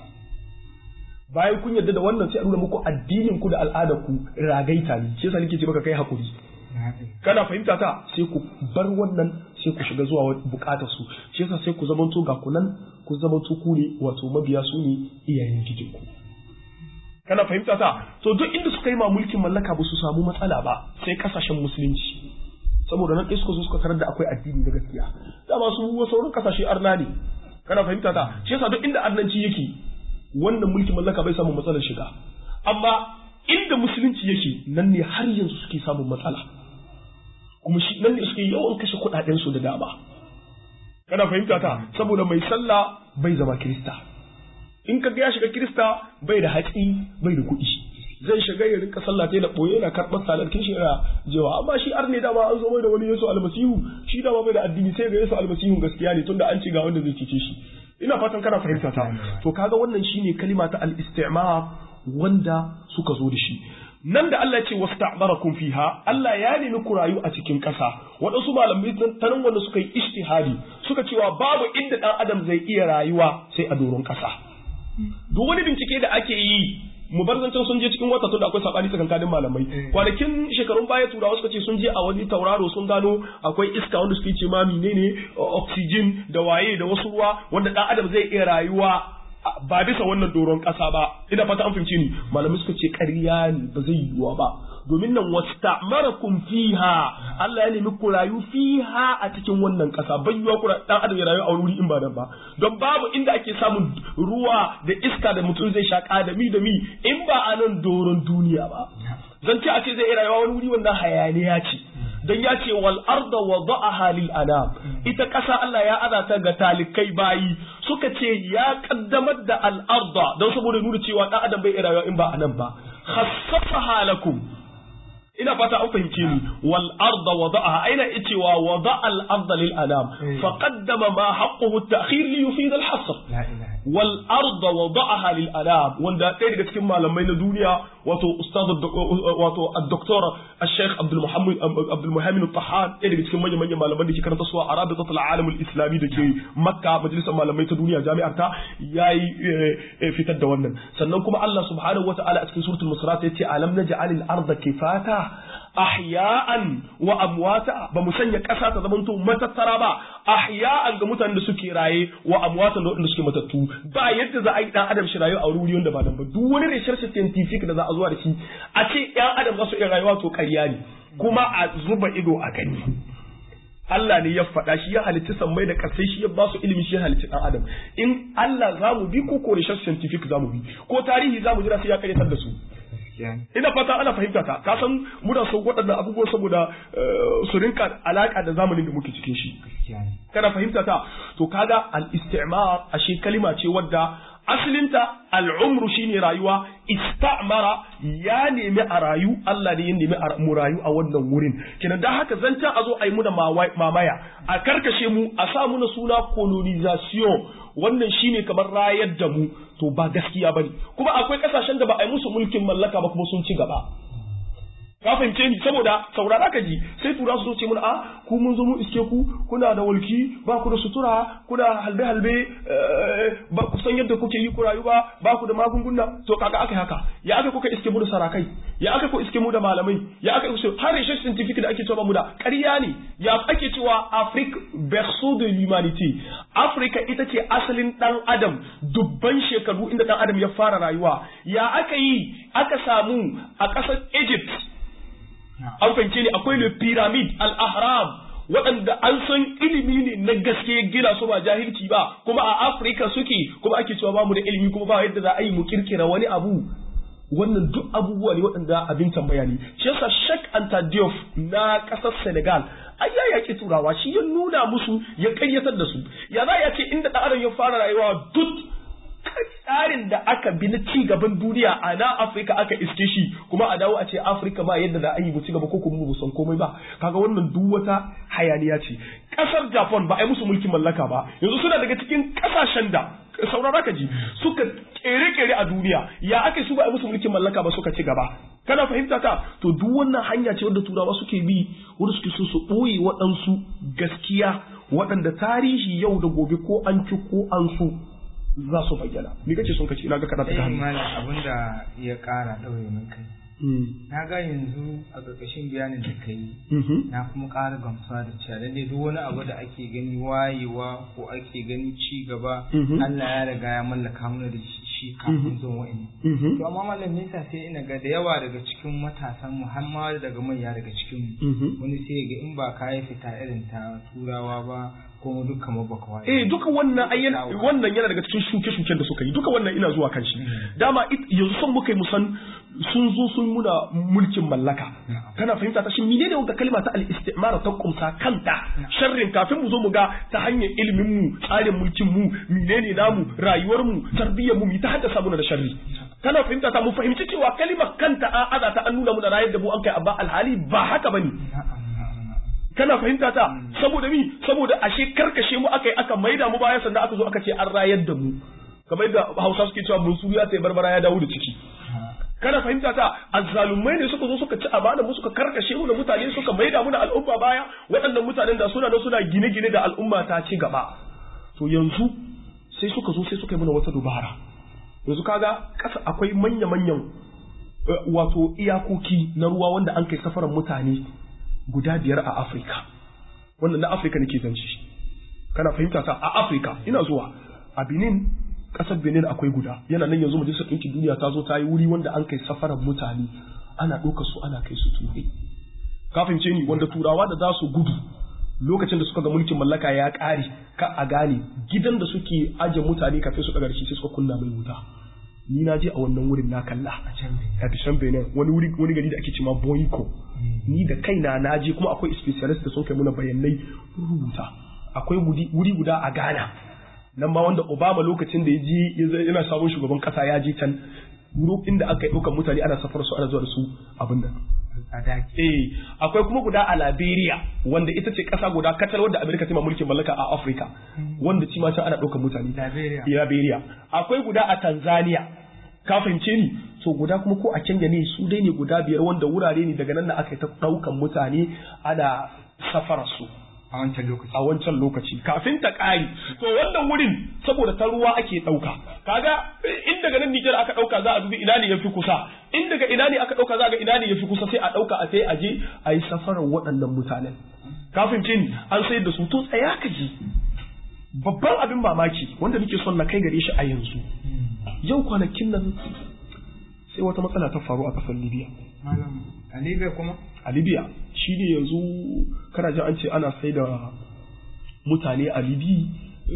bayan kun yarda da wannan sai a nuna muku addinin ku da al'adar ku ragaita ne shi yasa nake ce maka kai hakuri kana fahimta ta sai ku bar wannan sai ku shiga zuwa bukatar su shi yasa sai ku zamanto ga kunan ku zamanto ku ne wato mabiya su ne iyayen gijin ku kana fahimta ta to duk inda suka yi ma mulkin mallaka ba su samu matsala ba sai kasashen musulunci saboda nan suka zo suka tarar da akwai addini da gaskiya dama su sauran kasashe arna ne kana fahimta ta shi yasa duk inda arnanci yake wannan mulkin mallaka bai samu matsalar shiga amma inda musulunci yake nan ne har yanzu suke samun matsala kuma shi nan ne suke yawan kashe kuɗaɗen su da dama kana fahimta ta saboda mai sallah bai zama kirista in ka ga ya shiga kirista bai da hatsi bai da kuɗi zai shiga ya rinka sallah ta da boye yana karɓar salar kin yana jewa amma shi arne dama an zo mai da wani Yesu almasihu shi dama bai da addini sai ga Yesu almasihu gaskiya ne tunda an ce ga wanda zai cece shi ina fatan kana fahimta ta to kaga wannan shine kalima ta al-istimar wanda suka zo da shi nan da Allah ce wasta'barakum fiha Allah ya nemi ku rayu a cikin ƙasa waɗansu malamai ta nan wanda suka yi ishtihadi suka cewa babu inda ɗan adam zai iya rayuwa sai a doron ƙasa duk wani bincike da ake yi mu bar zancen sun je cikin wata tun da akwai sabani tsakankanin malamai kwanakin shekarun baya turawa suka ce sun je a wani tauraro sun gano akwai iska wanda suke ce ma menene oxygen da waye da wasu ruwa wanda dan adam zai iya rayuwa ba bisa wannan doron kasa ba ina fata an fahimci ni malamai suka ce ƙarya ne ba zai yiwuwa ba domin nan wasta'marakum fiha Allah ya nemi ku rayu fiha a cikin wannan kasa bayyuwa ku dan adam ya rayu a wuri in ba nan ba don babu inda ake samun ruwa da iska da mutum zai shaka da mi da mi in ba a nan doron duniya ba zan ce a ce zai rayuwa wani wuri wannan hayaniya ce don ya ce wal arda wada'aha lil anam ita ƙasa Allah ya azata ga talikai bayi suka ce ya kaddamar da al arda don saboda nuna cewa dan adam bai rayuwa in ba anan ba khassafaha lakum ina fata an fahimce ni wal arda wada'aha aina cewa wada'a al arda lil anam fa qaddama ma haqquhu at-ta'khir li yufid al hasr wal arda wada'aha lil anam wanda ɗaya daga cikin malamai na duniya wato ustad wato ad-doktor al-sheikh Abdul Muhammad Abdul Muhammad al-Tahan ɗaya daga cikin manyan manyan malaman da ke karanta su a Arabitat al-Alam al-Islami da ke Makka majalisar malamai ta duniya jami'ar ta yayi fitar da wannan sannan kuma Allah subhanahu wata'ala a cikin suratul Musrat yace alam naj'al al-arda kifata ahya'an wa amwata ba mu sanya ƙasa ta zamanto matattara ba ahya'an ga mutanen da suke raye wa amwatan da waɗanda suke matattu ba yadda za a yi dan adam shi rayuwa a wuri wanda ba nan ba duk wani research scientific da za a zuwa da shi a ce ɗan adam za su iya rayuwa to ƙarya ne kuma a zuba ido a gani Allah ne ya faɗa shi ya halitta sammai da ƙasai shi ya ba su ilimi shi ya halitta ɗan adam in Allah za mu bi ko ko research scientific za mu bi ko tarihi za mu jira sai ya karyatar da su ina fata ana fahimta ta ka san muna son waɗannan abubuwan saboda su rinka alaka da zamanin da muke cikin shi kana fahimta ta to kaga al-istimar ashe kalima ce wadda asalinta al'umru shine rayuwa istamara ya nemi a rayu Allah ne ya nemi mu rayu a wannan wurin kenan dan haka zancen a zo a yi muna mamaya a karkashe mu a sa muna suna colonization wannan shine kamar rayar da mu to ba gaskiya bane kuma akwai kasashen da ba a yi musu mulkin mallaka ba kuma sun ci gaba ka fahimce ni saboda saurara ka ji sai tura su ce mun a ku mun zo mu iske ku kuna da walki ba ku da sutura kuna halbe halbe ba ku san yadda kuke yi ku rayu ba ba ku da magunguna to kaga aka haka ya aka kuka iske mu da sarakai ya aka ku iske mu da malamai ya aka ku har research scientific da ake cewa mu da ƙarya ne ya ake cewa Afrique berceau de l'humanité Africa ita ce asalin dan adam dubban shekaru inda dan adam ya fara rayuwa ya aka yi aka samu a ƙasar Egypt an fahimce ne akwai le pyramid al-ahram waɗanda an san ilimi ne na gaske gina su ba jahilci ba kuma a afirka suke kuma ake cewa ba mu da ilimi kuma ba yadda za a yi mu kirkira wani abu wannan duk abubuwa ne waɗanda abin tambaya ne shi yasa Sheikh Anta Diop na ƙasar Senegal ai ya yaƙi turawa shi ya nuna musu ya ƙayyatar da su ya za ya ce inda ɗan adam ya fara rayuwa duk tsarin da aka bi na ci gaban duniya a na Afirka aka iske shi kuma a dawo a ce Afirka ba yadda za a yi mu ci gaba ko kuma mu san komai ba kaga wannan duk wata hayaniya ce kasar Japan ba a yi musu mulkin mallaka ba yanzu suna daga cikin kasashen da saurara ka ji suka kere-kere a duniya ya ake su ba a musu mulkin mallaka ba suka ci gaba kana fahimta ta to duk wannan hanya ce wadda turawa suke bi wanda suke so su ɓoye waɗansu gaskiya waɗanda tarihi yau da gobe ko an ci ko an so za su bayyana ni kace sun kace ina ga kada ta eh hannu mana abinda ya ƙara ɗaure min kai na ga yanzu a ƙarƙashin bayanin da ka yi Mhm. na kuma ƙara gamsuwa da cewa lallai duk wani abu da ake gani wayewa ko ake gani ci gaba Mhm. Allah ya riga ya mallaka mana da shi shi kafin zuwan wa'in Mhm. to amma malam nisa sai ina ga da yawa daga cikin matasan mu har ma daga manya daga cikin mu Mhm. wani sai ya ga in ba ka yi fita irin ta turawa ba ko mu duk kamar baka waye Eh duka wannan ai yana- wannan yana daga cikin shuke-shuken da suka yi duka wannan ina zuwa kan shi dama it- yanzu son muka yi musan sun zo sun muna mulkin mallaka kana fahimta ta shi menene wanda kalma ta al-istimara ta kumsa kanta sharrin kafin mu zo mu ga ta hanyar ilimin mu tsarin mulkin mu menene namu rayuwar mu tarbiyyar mu mu ta haddasa muna da sharri kana fahimta ta mu fahimci cewa kalimar kanta an aza ta an nuna muna rayar da mu an kai abba alhali ba haka bane na'am na'am na'am kana fahimta ta saboda mi saboda ashe karkashe mu aka yi aka maida mu baya sannan aka zo aka ce an rayar da mu kamar yadda hausa suke cewa bunsu ya sai barbara ya dawo da ciki kana fahimta ta azzalumai ne suka zo suka ci amana mu suka karkashe mu da mutane suka maida mu da al'umma baya waɗannan mutanen da suna da suna gine-gine da al'umma ta ci gaba to yanzu sai suka zo sai suka yi mana wata dubara yanzu kaga kasa akwai manya-manyan eh, wato iyakoki na ruwa wanda an kai safaran mutane guda biyar a Afirka. Wannan na Afirka nake zance shi. Kana fahimta ta a Afirka ina zuwa a Benin ƙasar Benin akwai guda yana nan yanzu majalisar ɗinkin duniya ta zo ta yi wuri wanda an kai safaran mutane ana ɗaukar su ana kai su turai. Ka fahimce ni wanda turawa da za su gudu lokacin da suka ga mulkin mallaka ya ƙare ka a gane gidan da suke aje mutane kafin su ɗaga da shi sai suka kunna mai wuta. Ni na je a wannan wurin na kalla. a can bai a Bishan Benin wani wuri wani gari da ake cewa Boyko ni da kaina na je kuma akwai specialist da sun kai muna bayanai rubuta akwai wuri wuri guda a Ghana nan ma wanda Obama lokacin da ya je ya zai- yana sabon shugaban kasa ya je can wuri inda aka yi ɗaukar mutane ana safar su ana zuwa da su abin nan a daki eh akwai kuma guda a Liberia wanda ita ce kasa guda katal wanda Amerika ta ma mulkin mallaka a Africa wanda ci ma can ana ɗaukar mutane Liberia Liberia akwai guda a Tanzania ka fahimce ni so guda kuma ko a Kenya ne su dai ne guda biyar wanda wurare ne daga nan da aka yi ta ɗaukan mutane ana safara su a wancan lokaci a wancan lokaci kafin ta ƙari to wannan wurin saboda ta ruwa ake ɗauka kaga in daga nan Nijar aka ɗauka za a dubi ina ne yafi kusa in daga ina ne aka ɗauka za a ga ina ne yafi kusa sai a ɗauka a sai a je a yi safarar waɗannan mutanen kafin ni an sayar da su to tsaya ka ji babban abin mamaki wanda nake son na kai gare shi a yanzu yau kwanakin nan sai wata matsala ta faru a ƙasar Libya malam a Libya kuma a libya shi ne yanzu kana jin an ce ana sai da mutane a libi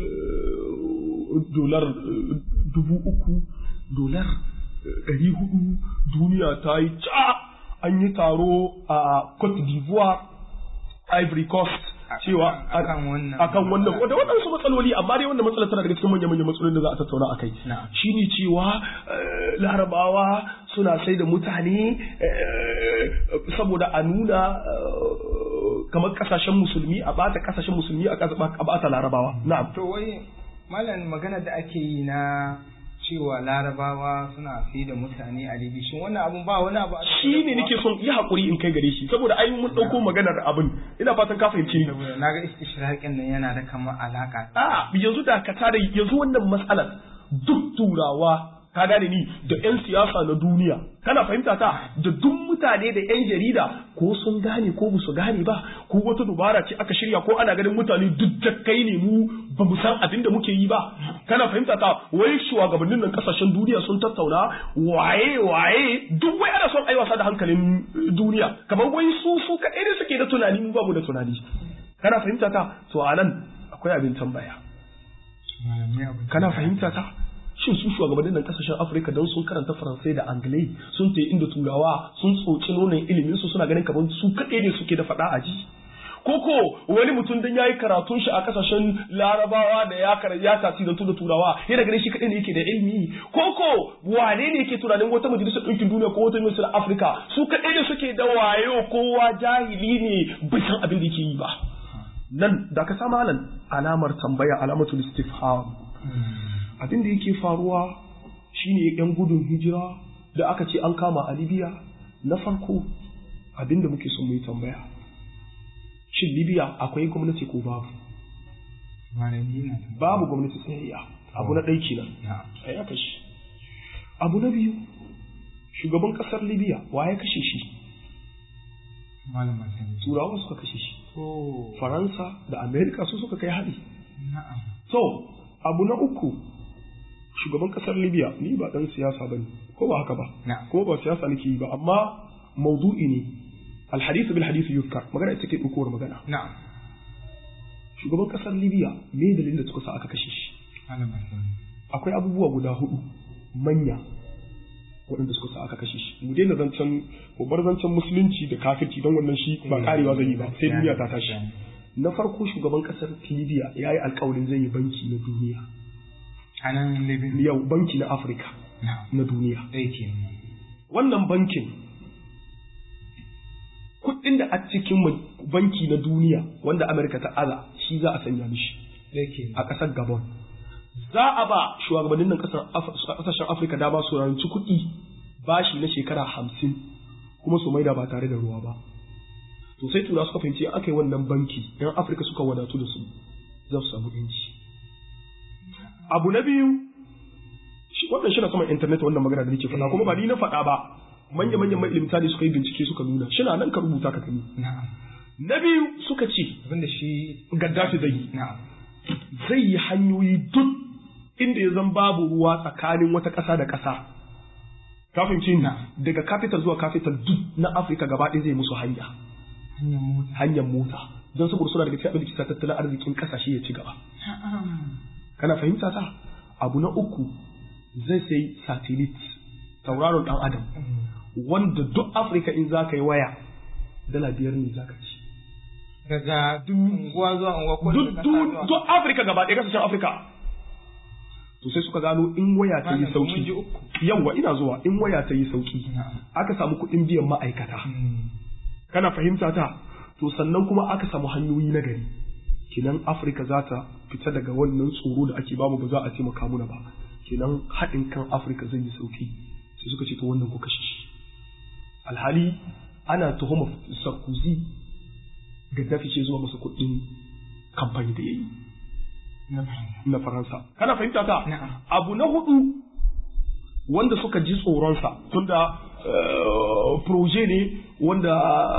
eh, dolar eh, dubu uku dolar eh, ɗari hudu duniya ta yi ca an yi taro a cote d'ivoire ivory coast cewa akan wannan akan wannan wanda waɗansu matsaloli amma dai wannan matsalar tana daga cikin manyan manyan matsalolin da za a tattauna a kai Na'am. shine cewa eh, larabawa suna sai da mutane eh, saboda a nuna eh, kamar kasashen musulmi a bata kasashen musulmi a kasa- a bata larabawa na'am to wai malam magana da ake yi na cewa larabawa suna fi da mutane a libi shin wannan abun ba wani abu a shi ne nake son yi haƙuri in kai gare shi saboda ai mun ɗauko maganar abin ina fatan ka fahimci ni saboda na ga istishraƙin nan yana da kamar alaka a yanzu da ka tada yanzu wannan matsalar duk turawa ka gane ni da 'yan siyasa na duniya kana fahimta ta da duk mutane da 'yan jarida ko sun gane ko ba su gane ba ko wata dubara ce aka shirya ko ana ganin mutane duk jakkai ne mu ba mu san abin da muke yi ba kana fahimta ta wai shugabannin nan kasashen duniya sun tattauna waye waye duk wai ana son ai wasa da hankalin eh, duniya kamar wai su su kaɗai ne suke da tunani mu babu da tunani kana fahimta ta to a nan akwai abin tambaya malamai abin kana fahimta ta shin su shugabannin nan kasashen afirka don sun karanta faransai da anglai sun ta inda turawa sun tsoci nonon ilimin su suna ganin kamar su kaɗai ne suke da faɗa a ji koko wani mutum dan yayi karatun shi a kasashen larabawa da ya kar ya tasirantu da turawa yana ganin shi kaɗai ne yake da ilimi koko wane ne yake tunanin wata majalisar ɗinkin duniya ko wata majalisar afirka su kaɗai ne suke da wayo kowa jahili ne bai san abin da yake yi ba nan da ka sama nan alamar tambaya alamatul istifham abin da yake faruwa shine yan gudun hijira da aka ce an kama a libya na farko abin da muke son mu yi tambaya shin libya akwai gwamnati ko babu babu gwamnati tsayayya abu na ɗai kenan sai aka shi abu na biyu shugaban ƙasar libya wa ya kashe shi turawa suka kashe shi faransa da amerika su suka kai hari so abu na uku shugaban ƙasar libya ni ba ɗan siyasa ba ne ko ba haka ba ko ba siyasa nake yi ba amma maudu'i ne alhadith bil hadith yuzkar magana ita ke ɗaukowar magana na'am shugaban ƙasar libya me dalilin da suka sa aka kashe shi akwai abubuwa guda hudu manya waɗanda suka sa aka kashe shi mu daina zancen mu bar zancen musulunci da kafirci don wannan shi ba karewa zai yi ba sai duniya ta tashi na farko shugaban ƙasar libya ya yi alkawarin zai yi banki na duniya a nan libya yau banki na afirka na duniya ɗaya wannan bankin kuɗin da a cikin banki na duniya wanda Amerika ta aza shi za a sanya mishi a ƙasar Gabon. Za a ba shugabannin nan ƙasashen Afirka dama su ranci kuɗi bashi na shekara hamsin kuma su maida ba tare da ruwa ba. To sai tura suka fahimci aka yi wannan banki yan Afirka suka wadatu da su za su samu yanci. Abu na biyu wannan shi na saman intanet wannan magana da nake faɗa kuma ba ni na faɗa ba manya-manyan mailimta ne suka yi bincike suka nuna shi na nan ka rubuta ka gani na biyu suka ce abinda shi gaddafi zai yi zai yi hanyoyi duk inda ya zan babu ruwa tsakanin wata ƙasa da ƙasa kafin ce daga capital zuwa capital duk na afirka gaba ɗaya zai musu hanya hanyar mota don saboda suna daga cikin abin da kisa tattalin arzikin ƙasashe ya ci gaba kana fahimta ta abu na uku zai sai satellite tauraron ɗan adam wanda duk Afirka in za ka yi waya dala biyar ne za ka ci. Daga duk unguwa zuwa unguwa ko Duk Afirka gaba ɗaya kasashen Afirka. To sai suka gano in waya ta yi sauki. Yawwa ina zuwa in waya ta yi sauki. Aka samu kuɗin biyan ma'aikata. Kana fahimta ta? To sannan kuma aka samu hanyoyi na gari. Kinan Afirka za ta fita daga wannan tsoro da ake bamu ba za a taimaka muna ba. Kinan haɗin kan Afirka zai yi sauki. Sai suka ce to wannan ku kashe shi. alhali ana tuhuma sarkozy gaddafi ce zuwa masa kuɗin kamfani da ya yi na faransa kana fahimta ta abu na hudu wanda suka ji tsoronsa tunda proje ne wanda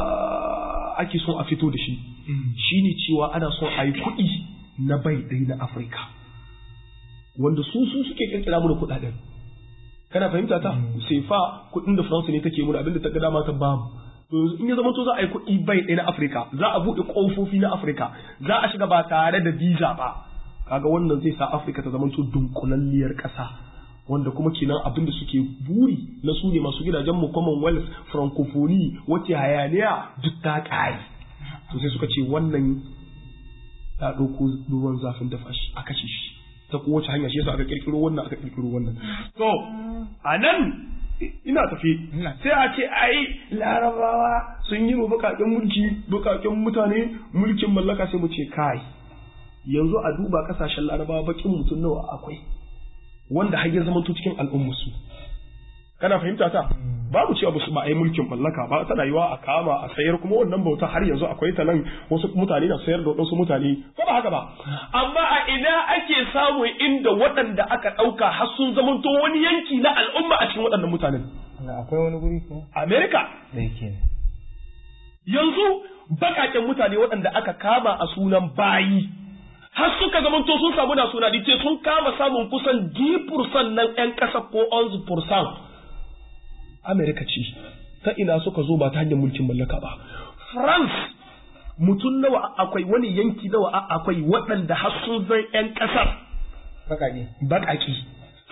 ake son a fito da shi shine cewa ana son a yi kuɗi na bai ɗaya na afirka wanda su su suke kirkira mu da kuɗaɗen kana fahimta ta sai fa kuɗin da France ne take mun abinda ta ga dama ta bamu to yanzu in ya zama to za a yi kuɗi bai ɗaya na Afirka za a buɗe ƙofofi na Afirka za a shiga ba tare da visa ba kaga wannan zai sa Afirka ta zama to dunkulalliyar ƙasa wanda kuma kenan abin da suke buri na su ne masu gidajen mu Commonwealth Francophonie wace hayaniya duk ta ƙare to sai suka ce wannan ta ɗauko ruwan zafin dafa shi a kashe shi ta kowace hanya shi yasa aka kirkiro wannan aka kirkiro wannan to a nan ina tafi sai a ce ai larabawa sun yi mu bukaken mulki bukaken mutane mulkin mallaka sai mu ce kai yanzu a duba kasashen larabawa bakin mutum nawa akwai wanda har ya zama cikin al'ummusu kana fahimta ta babu cewa ba a yi mulkin mallaka ba tana yiwa a kama a sayar kuma wannan bauta har yanzu akwai ta nan wasu mutane na sayar da wasu mutane ko ba haka ba amma a ina ake samun inda waɗanda aka ɗauka har sun zamanto wani yanki na al'umma a cikin waɗannan mutanen akwai wani guri ko Amerika da yake yanzu bakaken mutane waɗanda aka kama a sunan bayi har suka zamanto sun samu na suna ce sun kama samun kusan 10% nan 'yan ƙasa ko 11% Amerika ce ta ina suka zo ba ta hanyar mulkin mallaka ba. France mutum nawa akwai wani yanki nawa akwai waɗanda har sun zan 'yan ƙasar. Baƙaƙe. Baƙaƙi. Sauran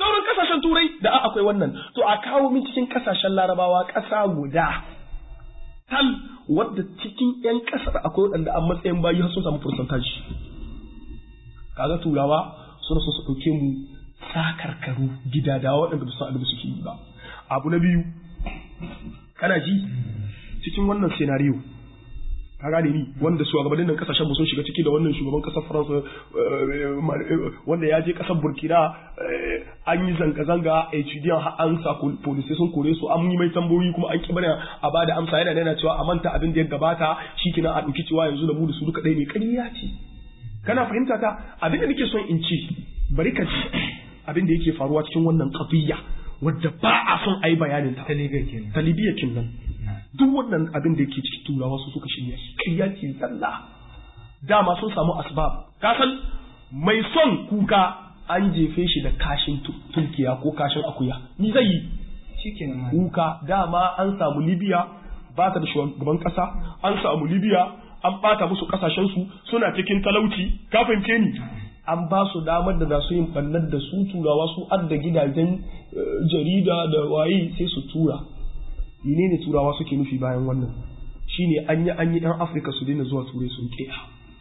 kasashen turai da akwai wannan to a kawo min cikin kasashen larabawa ƙasa guda tal wadda cikin 'yan ƙasar akwai waɗanda a matsayin bayi sun samu percentage kaga turawa suna so su ɗauke mu sakarkaru gidadawa waɗanda ba su san suke yi ba abu na biyu kana ji cikin wannan scenario ka gane ni wanda shugabannin nan kasashen mu sun shiga ciki da wannan shugaban kasar Faransa wanda ya je kasar Burkina an yi zanga-zanga a HDN har an sa police sun kore su an yi mai tambayoyi kuma an ki bana a bada amsa yana yana cewa a manta abin da ya gabata shikenan a dauki cewa yanzu da mu da su duka ɗaya ne ƙarya ce kana fahimta ta abin da nake son in ci bari ka ji abin da yake faruwa cikin wannan qadiyya wadda ba a son a yi bayanin ta. Ta Libya kenan. Duk wannan abin da yake cikin turawa su suka shirya shi. Ƙarya ce zalla. Dama sun samu asbab. Ka san mai son kuka an jefe shi da kashin tunkiya ko kashin akuya. Ni zai yi. Kuka dama an samu Libya ba ta da shugaban ƙasa an samu Libya an ɓata musu ƙasashensu suna cikin talauci ka fahimce ni an ba su damar da za su yin ɓannar da su turawa su adda gidajen jarida da waye sai su tura ne ne turawa suke nufi bayan wannan shine an yi an yi yan afirka su daina zuwa turai sun kiya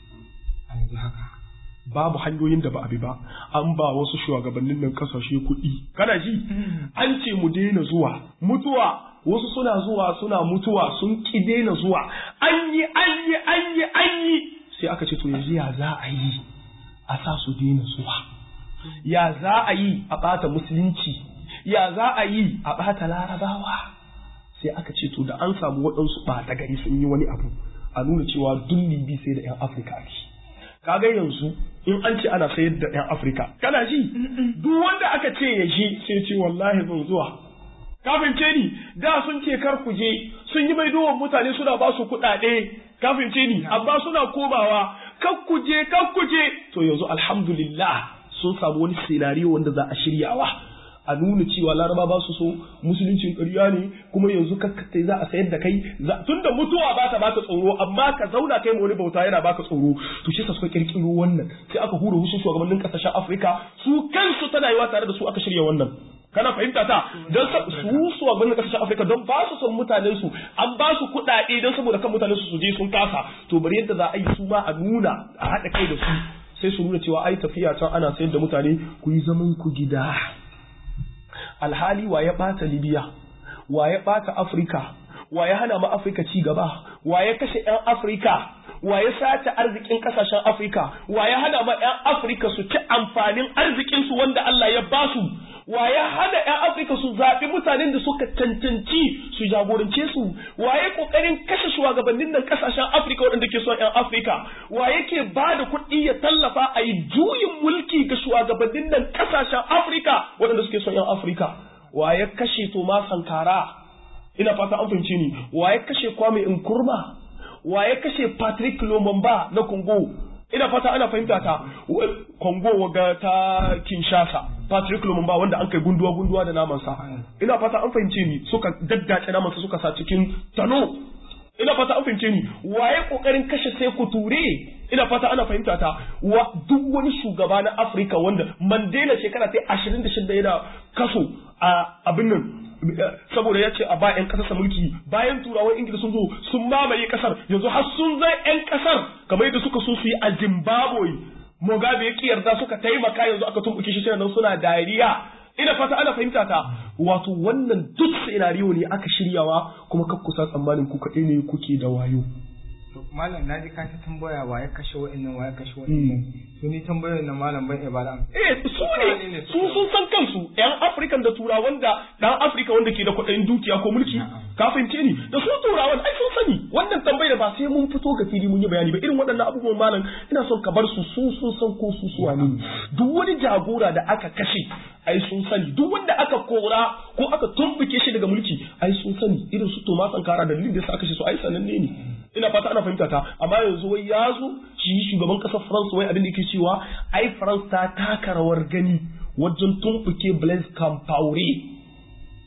babu hanyoyin da ba a bi ba an ba wasu shugabannin nan kasashe kuɗi kana ji an ce mu daina zuwa mutuwa wasu suna zuwa suna mutuwa sun ki daina zuwa an yi an yi an yi an yi sai aka ce to yanzu ya za a yi a sa su daina zuwa ya za a yi a ɓata musulunci ya za a yi a ɓata larabawa sai aka ce to da an samu waɗansu ɓata gari sun yi wani abu a nuna cewa duk libi sai da 'yan afirka ake kaga yanzu in an ce ana sayar da 'yan afirka kana ji duk wanda aka ce ya je sai ce wallahi ban zuwa kafin ce ni da sun ce kar ku je sun yi mai dowan mutane suna ba su kuɗaɗe kafin ce ni amma suna komawa kan ku je kan ku je to yanzu alhamdulillah sun samu wani sinariyo wanda za a shiryawa a nuna cewa laraba ba su so musuluncin ƙarya ne kuma yanzu kakkatai za a sayar da kai tunda mutuwa ba ta baka tsoro amma ka zauna kai ma wani bauta yana baka tsoro to shi suka kirkiro wannan sai aka hura hushin shugabannin kasashen Afirka su kansu tana yiwa tare da su aka shirya wannan kana fahimta ta don su su a kasashen Afirka don ba su son mutanen su an ba su kuɗaɗe don saboda kan mutanen su su je sun kasa to bari yadda za a yi su ma a nuna a haɗa kai da su sai su nuna cewa ai tafiya can ana sayar da mutane ku yi zaman ku gida alhali wa ya ɓata Libya wa ya ɓata Afirka wa ya hana ma Afirka ci gaba wa ya kashe 'yan Afirka wa ya sace arzikin kasashen Afirka wa ya hana ma 'yan Afirka su ci amfanin arzikinsu wanda Allah ya ba su wa ya hana 'yan Afirka su zaɓi mutanen da suka cancanci su jagorance su wa ya ƙoƙarin kashe shugabannin nan kasashen Afirka waɗanda ke son 'yan Afirka wa yake ba da kuɗi ya tallafa a yi juyin mulki ga shugabannin nan kasashen Afirka waɗanda suke son 'yan Afirka wa ya kashe Toma Sankara ina fata an fahimce ni wa ya kashe Kwame Nkrumah wa ya kashe Patrick Lumumba na Congo ina fata ana fahimta ta Congo waga ta Kinshasa Patrick Lumumba wanda an kai gunduwa gunduwa da namansa ina fata an fahimce ni suka daddace namansa suka sa cikin tano ina fata an fahimce ni waye kokarin kashe sai ku ture ina fata ana fahimta ta wa duk wani shugaba na Afirka wanda Mandela shekara ta 26 yana kaso a abin nan saboda ya ce a ba 'yan kasarsa mulki bayan turawan ingila sun zo sun mamaye kasar yanzu har sun zai 'yan kasar kamar yadda suka so su yi a zimbabwe mugabe ya yarda suka taimaka yanzu aka tumbuke shi nan suna dariya ina fata ana fahimta ta wato wannan duk scenario ne aka shiryawa kuma kakkusa tsammanin ku kaɗai ne kuke da wayo to malam na ji ka ta tambaya wa ya kashe wa'annan wa ya kashe wa'annan to ni tambayar na malam ban ibada eh su ne su sun san kansu yan afrikan da turawan da dan afrika wanda ke da kuɗin dukiya ko mulki ka fahimce ni da su turawan ai sun sani wannan tambayar ba sai mun fito ga fili mun yi bayani ba irin waɗannan abubuwan malam ina son ka bar su su sun san ko su suwa ne duk wani jagora da aka kashe ai sun sani duk wanda aka kora ko aka tumbuke shi daga mulki ai sun sani irin su Thomas Sankara da dalilin da sa kashe su ai sananne ne ina fata ana fahimta ta amma yanzu wai ya zo shi shugaban kasar France wai abin da yake cewa ai France ta taka rawar gani wajen tumbuke Blaise Compaoré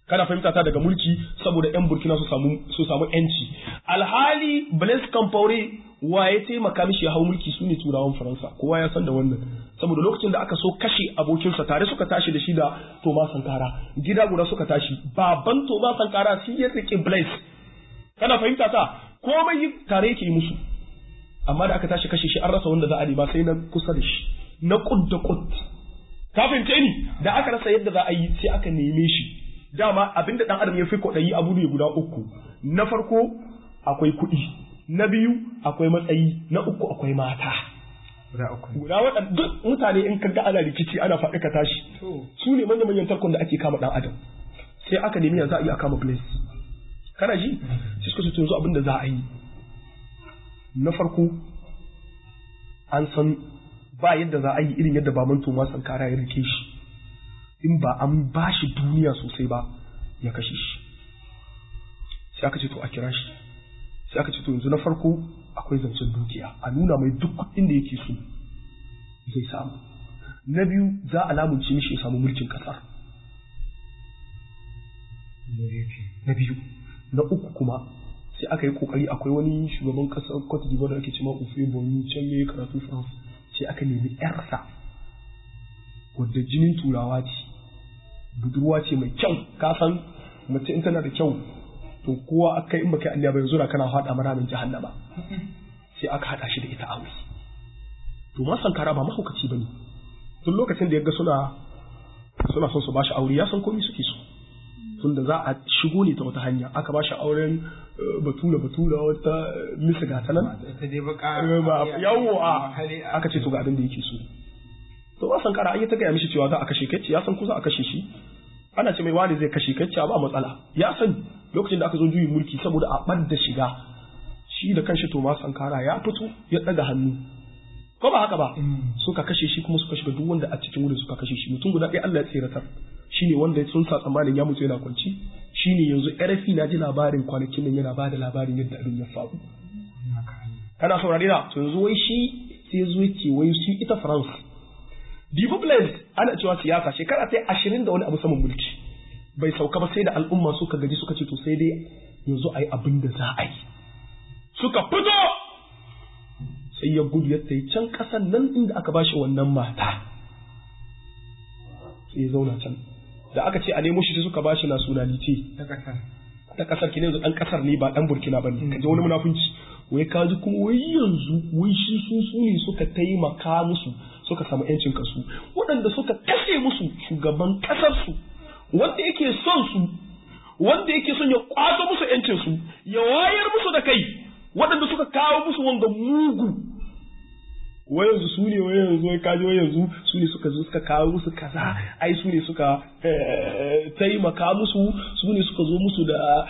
kana fahimta ta daga mulki saboda yan burkina su samu su samu yanci alhali blaise compaore wa ya taimaka mishi ya hau mulki su ne turawan faransa kowa ya san da wannan saboda lokacin da aka so kashe abokinsa tare suka tashi da shi da toma sankara gida guda suka tashi baban toma sankara shi ya rike blaise kana fahimta ta komai tare yake musu amma da aka tashi kashe shi an rasa wanda za a nema sai na kusa da shi na kud da kud ka fahimce ni da aka rasa yadda za a yi sai aka neme shi dama abinda dan adam ya fi kwaɗayi abu ne guda uku na farko akwai kuɗi na biyu akwai matsayi na uku akwai mata guda uku guda waɗanda duk mutane in ka ga ana rikici ana faɗi ka tashi su ne manya manyan tarkon da ake kama dan adam sai aka nemi ya za a yi a kama place kana ji sai suka ce yanzu abin da za a yi na farko an san ba yadda za a yi irin yadda baban Toma Sankara ya rike shi in ba an ba shi duniya sosai ba ya kashe shi sai aka ce to a kira shi sai aka ce to yanzu na farko akwai zancen dukiya a nuna mai duk kuɗin da yake so zai samu na biyu za a lamunce mishi ya samu mulkin ƙasar na biyu na uku kuma sai aka yi kokari akwai wani shugaban kasar Cote d'Ivoire da ake cewa Ufe Boni can yayi karatu France sai aka nemi yarsa wadda jinin turawa ce budurwa ce mai kyau ka san mace in tana da kyau to kowa aka in baka Allah ba yanzu na kana hada mana min jahannama sai aka hada shi da ita aure to ma sankara ba mahaukaci bane tun lokacin da ya ga suna suna son su bashi aure ya san komai suke so tunda za a shigo ne ta wata hanya aka ba shi auren batura batura wata misa gata nan yawo a aka ce to ga abin da yake so to ba san kara an yi ta gaya mishi cewa za a kashe kai ya san ko za a kashe shi ana ce mai wani zai kashe kai ba matsala ya sani lokacin da aka zo juyin mulki saboda a bar da shiga shi da kanshi to ma sankara ya fito ya daga hannu ko ba haka ba suka kashe shi kuma suka shiga duk wanda a cikin wurin suka kashe shi mutum guda ɗaya Allah ya tseratar shine wanda sun sa tsammanin ya mutu yana kwanci shine yanzu RFI na ji labarin kwanakin nan yana ba da labarin yadda abin ya faru kana saurare na to yanzu wai shi sai zo ce wai shi ita France Dibu Blaise ana cewa siyasa shekara ta ashirin da wani abu saman mulki bai sauka ba sai da al'umma suka gaji suka ce to sai dai yanzu a yi abin da za a yi suka fito sai ya gudu ya tayi can ƙasan nan inda aka bashi wannan mata sai ya zauna can da aka ce a nemo shi sai suka bashi nationality ta kasar ta kasar ki ne yanzu dan kasar ne ba dan burkina ba ne kaje wani munafunci wai ka ji kuma wai yanzu wai shi su su ne suka taimaka musu suka samu yancin kasu waɗanda suka kashe musu shugaban kasar su wanda yake son su wanda yake son ya kwato musu yancin su ya wayar musu da kai waɗanda suka kawo musu wanga mugu wai yanzu su ne wai yanzu wai kaji wai yanzu su ne suka zo suka kawo musu kaza ai su ne suka taimaka musu su ne suka zo musu da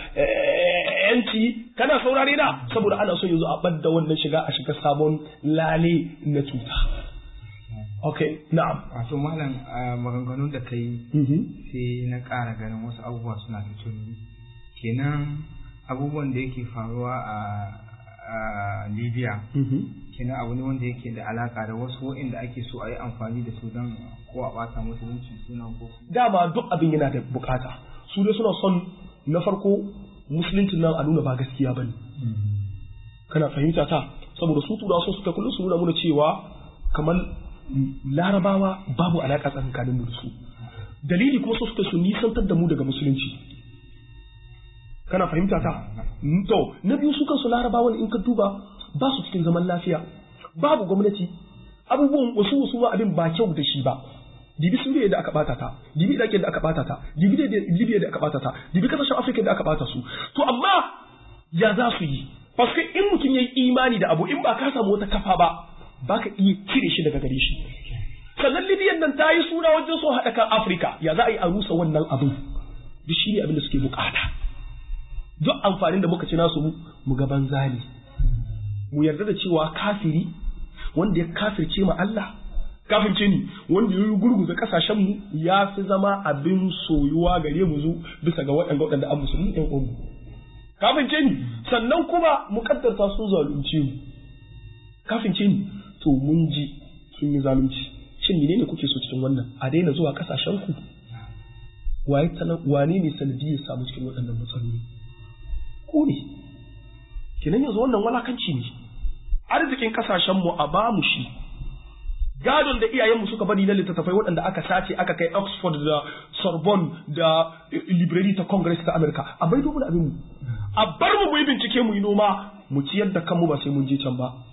yanci kana saurare na saboda ana son yanzu a ɓadda wannan shiga a shiga sabon lale na cuta ok na'am wato malam maganganun da ka yi sai na ƙara ganin wasu abubuwa suna da tuni kenan abubuwan da yake faruwa a libya kenan abu ne wanda yake da alaka da wasu waɗanda ake so a yi amfani da su don ko a ɓata musulunci suna ko dama duk abin yana da bukata su dai suna son na farko musuluncin nan a nuna ba gaskiya ba ne kana fahimta ta saboda su turawa sun suka kullum su nuna muna cewa kamar larabawa babu alaka tsakanin mu da su dalili kuma su suka su nisantar da mu daga musulunci kana fahimta ta to na biyu su kansu larabawan in ka duba ba su cikin zaman lafiya babu gwamnati abubuwan wasu wasu ma abin ba kyau da shi ba dibi suriya da aka bata ta dibi iraki da aka bata ta dibi libya da aka bata ta dibi kasashen afirka da aka bata su to amma ya za su yi paske in mutum ya yi imani da abu in ba ka samu wata kafa ba ba ka iya cire shi daga gare shi sannan libyan nan ta yi suna wajen so haɗa kan afirka ya za a yi a rusa wannan abin duk shi ne abin da suke bukata duk amfanin da muka ci nasu mu ga banza ne mu yarda da cewa kafiri wanda ya kafirce ma Allah kafirce ni wanda ya gurguza kasashen mu ya fi zama abin soyuwa gare mu zu bisa ga waɗanda waɗanda an musulmi ɗan uwan mu kafirce ni sannan kuma mu kaddarta sun zalunce mu kafirce ni to mun ji sun yi zalunci shin menene kuke so cikin wannan a daina zuwa kasashen ku waye wane ne sanadi ya samu cikin waɗannan matsaloli ku ne kenan yanzu wannan walakanci ne arzikin kasashen mu a bamu shi gadon da iyayenmu suka bari na littattafai waɗanda aka sace aka kai Oxford da Sorbonne da Library ta Congress ta America a bai dubu abin mu a bar mu mu yi bincike mu yi noma mu ciyar da kanmu ba sai mun je can ba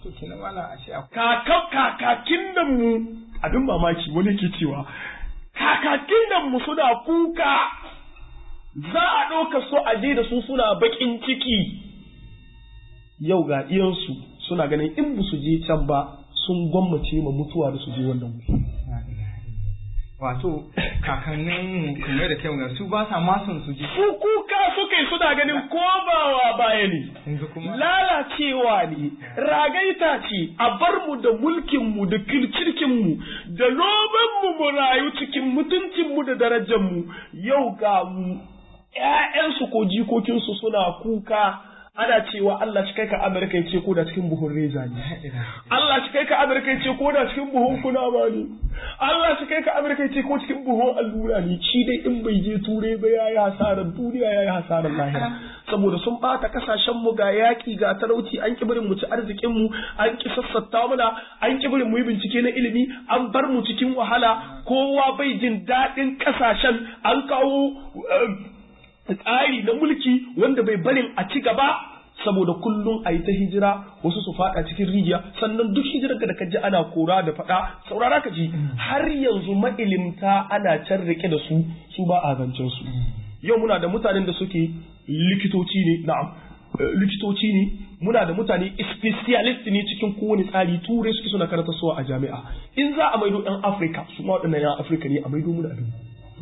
kakakin da mu abin mamaki wani ke cewa kakakin da mu suna kuka za a ɗauka su a je da su suna baƙin ciki yau ga iyansu suna ganin in ba su je can ba sun gwammace ma mutuwa da su je wannan wuri. Wato kakannin kuma da kai su ba sa masun su je. Su kuka suka yi suna ganin komawa baya ne. Lalacewa ne, ragaita ce, a bar mu da mulkinmu da kirkirkinmu da nomanmu mu rayu cikin mutuncinmu da darajarmu yau ga mu ‘ya'yansu ko jikokinsu suna kuka ana cewa Allah shi kai ka Amerika ya ce ko da cikin buhun reza ne. Allah shi kai ka Amerika ya ce ko da cikin buhun kunama ne. Allah shi kai ka Amerika ya ce ko cikin buhun allura ne. Shi dai in bai je turai ba ya yi hasarar duniya ya yi hasarar lahira. Saboda sun bata kasashen mu ga yaƙi ga talauci an ki barin mu ci arzikin mu an ki sassatta mana an ki barin mu yi bincike na ilimi an bar mu cikin wahala kowa bai jin daɗin kasashen an kawo tsari na mulki wanda bai barin a ci gaba saboda kullum a yi ta hijira wasu su fada cikin rijiya sannan duk hijirar da ka ji ana kora da fada saurara ka ji har yanzu ma'ilimta ana can rike da su su ba a zancen su yau muna da mutanen da suke likitoci ne na'am likitoci ne muna da mutane specialist ne cikin kowane tsari turai suke suna karanta suwa a jami'a in za a maido yan afirka su ma waɗannan yan afirka ne a maido mu da abin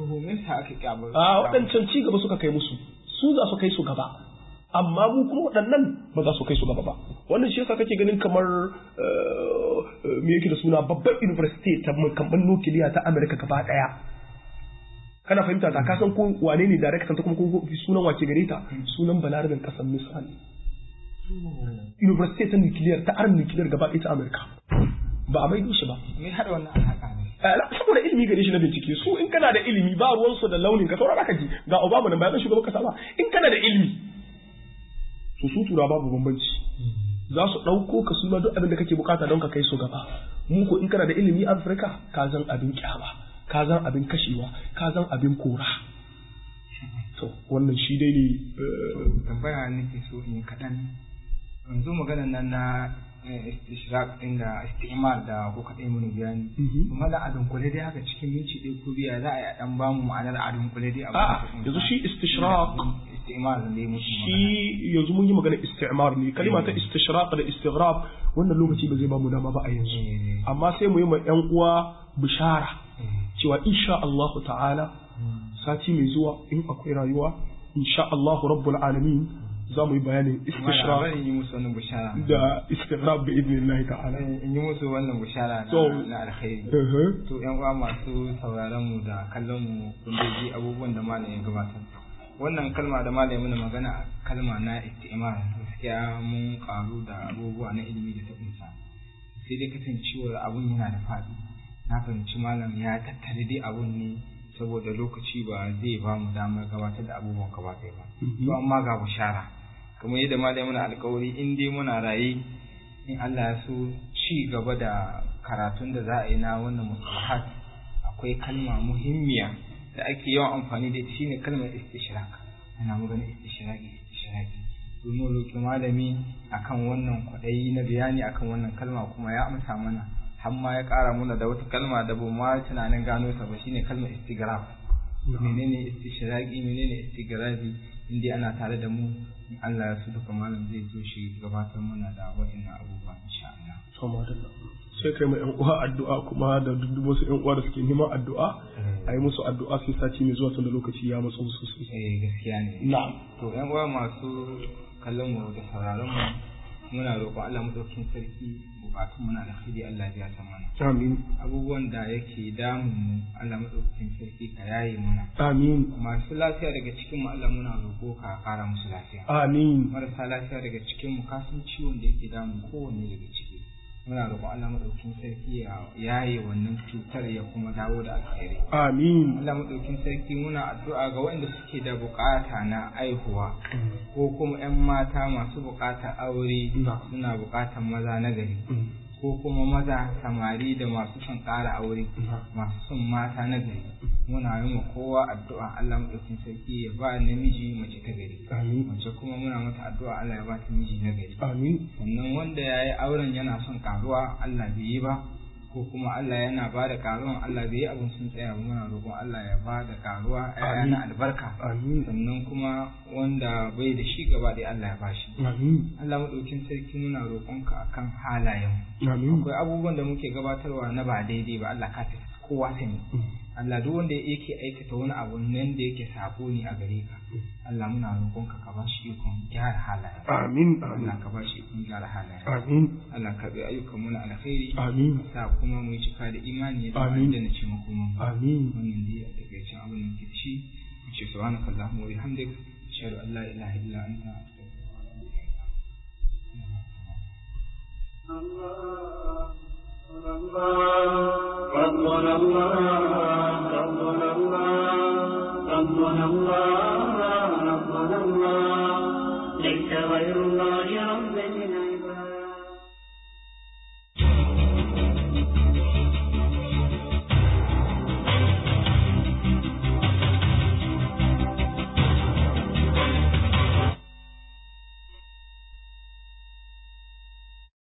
a waɗancan ci gaba suka kai musu su za su kai su gaba amma mu kuma waɗannan ba za su kai su gaba ba wannan shi yasa kake ganin kamar me yake da suna babban university ta kamban nukiliya ta America gaba ɗaya kana fahimta ta kasan ko wane ne director ta kuma ko sunan wace gare ta sunan balarabin kasan misal university ta nukiliyar ta arm nukiliyar gaba ɗaya ta America ba a maido shi ba me hada wannan alhaka ne saboda ilimi gare shi na bincike su in kana da ilimi ba ruwansu da launin ka saurara ka ji ga Obama nan bayan shugaban kasa ba in kana da ilimi to su tura babu bambanci za su ɗauko ka suna duk abin da kake bukata don ka kai su gaba mu ko in kana da ilimi a Afirka ka zan abin kyama ka zan abin kashewa ka zan abin kora to wannan shi dai ne tambaya nake so in kaɗan yanzu magana nan na istishraq din da istimar da ko kaɗai mun bayani kuma da adun kule dai haka cikin minci ɗaya ko biya za a yi dan ba mu ma'anar adun kule dai a yanzu shi istishraq istimar da mu shi yanzu mun yi magana istimar ne kalima ta istishraq da istighrab wannan lokaci ba zai ba mu dama ba a yanzu amma sai mu yi ma yan uwa bishara cewa insha Allah ta'ala sati mai zuwa in akwai rayuwa insha Allah rabbul alamin za mu yi bayanin istishraq yi musu wannan bishara da istighrab bi idnillahi ta'ala in yi musu wannan bishara na alkhairi to yan uwa masu sauraron mu da kallon mu kun ji abubuwan da malam ya gabatar wannan kalma da malam mana magana kalma na istimar gaskiya mun karu da abubuwa na ilimi da ta kunsa sai dai kasancewar abun yana da faɗi na fahimci malam ya tattare dai abun ne saboda lokaci ba zai ba mu damar gabatar da abubuwan gaba ɗaya ba to amma ga bishara kamar yadda malai muna alkawari in dai muna raye in Allah ya so ci gaba da karatun da za a yi na wannan musalahat akwai kalma muhimmiya da ake yawan amfani da ita shine kalmar istishraq ana magana istishraqi istishraqi to mu roki malami akan wannan kwadayi na bayani akan wannan kalma kuma ya amsa mana har ma ya ƙara mana da wata kalma da ba ma tunanin gano ta ba shine kalmar istigraf menene istishraqi menene istigrafi in dai ana tare da mu Allah ya su duka malam zai zo shi gabatar mana da wa'annan abubuwa insha Allah sai kai mai yan uwa addu'a kuma da duk wasu yan uwa da suke neman addu'a a yi musu addu'a sai sati mai zuwa tunda lokaci ya matso sosai eh gaskiya ne na'am to yan uwa masu kallon mu da sauraron mu muna roƙon Allah madaukakin sarki bukatun muna da khiri Allah ya san mana amin abubuwan da yake damun mu Allah madaukakin sarki ka yaye mana amin masu lafiya daga cikin mu Allah muna roƙo ka ƙara musu lafiya amin marasa lafiya daga cikin mu kasan ciwon da yake damun kowanne daga ciki muna roƙon Allah madaukakin sarki ya yaye wannan cutar ya kuma dawo da alkhairi amin Allah madaukakin sarki muna addu'a ga waɗanda suke da bukata na aihuwa ko kuma 'yan mata masu bukatar aure suna bukatar maza na gari ko kuma maza samari da masu son ƙara aure masu son mata na gari muna yi ma kowa addu'a Allah maɗaukin sarki ya ba namiji mace ta gari mace kuma muna mata addu'a Allah ya ba ta miji na gari sannan wanda ya yi auren yana son ƙaruwa Allah bai yi ba ko kuma Allah yana ba da karuwan Allah bai yi abin sun tsaya ba muna roƙon Allah ya ba da karuwa ƴaƴa na albarka sannan kuma wanda bai da shi gaba ɗaya Allah ya ba shi Allah maɗaukin sarki muna roƙonka akan halayen akwai abubuwan da muke gabatarwa na ba daidai ba Allah ka fi kowa sani Allah duk wanda yake aikata wani abu nan da yake sabo ne a gare ka Allah muna roƙonka ka ba shi ikon gyara halaye amin Allah ka ba shi ikon gyara halaye amin Allah ka bi ayyukan mu na alkhairi amin sa kuma mu yi cika da imani ya zama Amin. da na ce makoma amin wannan dai a takaicen abin da muke da shi mu ce subhanaka allahumma wa bihamdik ashhadu an la ilaha illa anta astaghfiruka wa atubu ilayk ربنا الله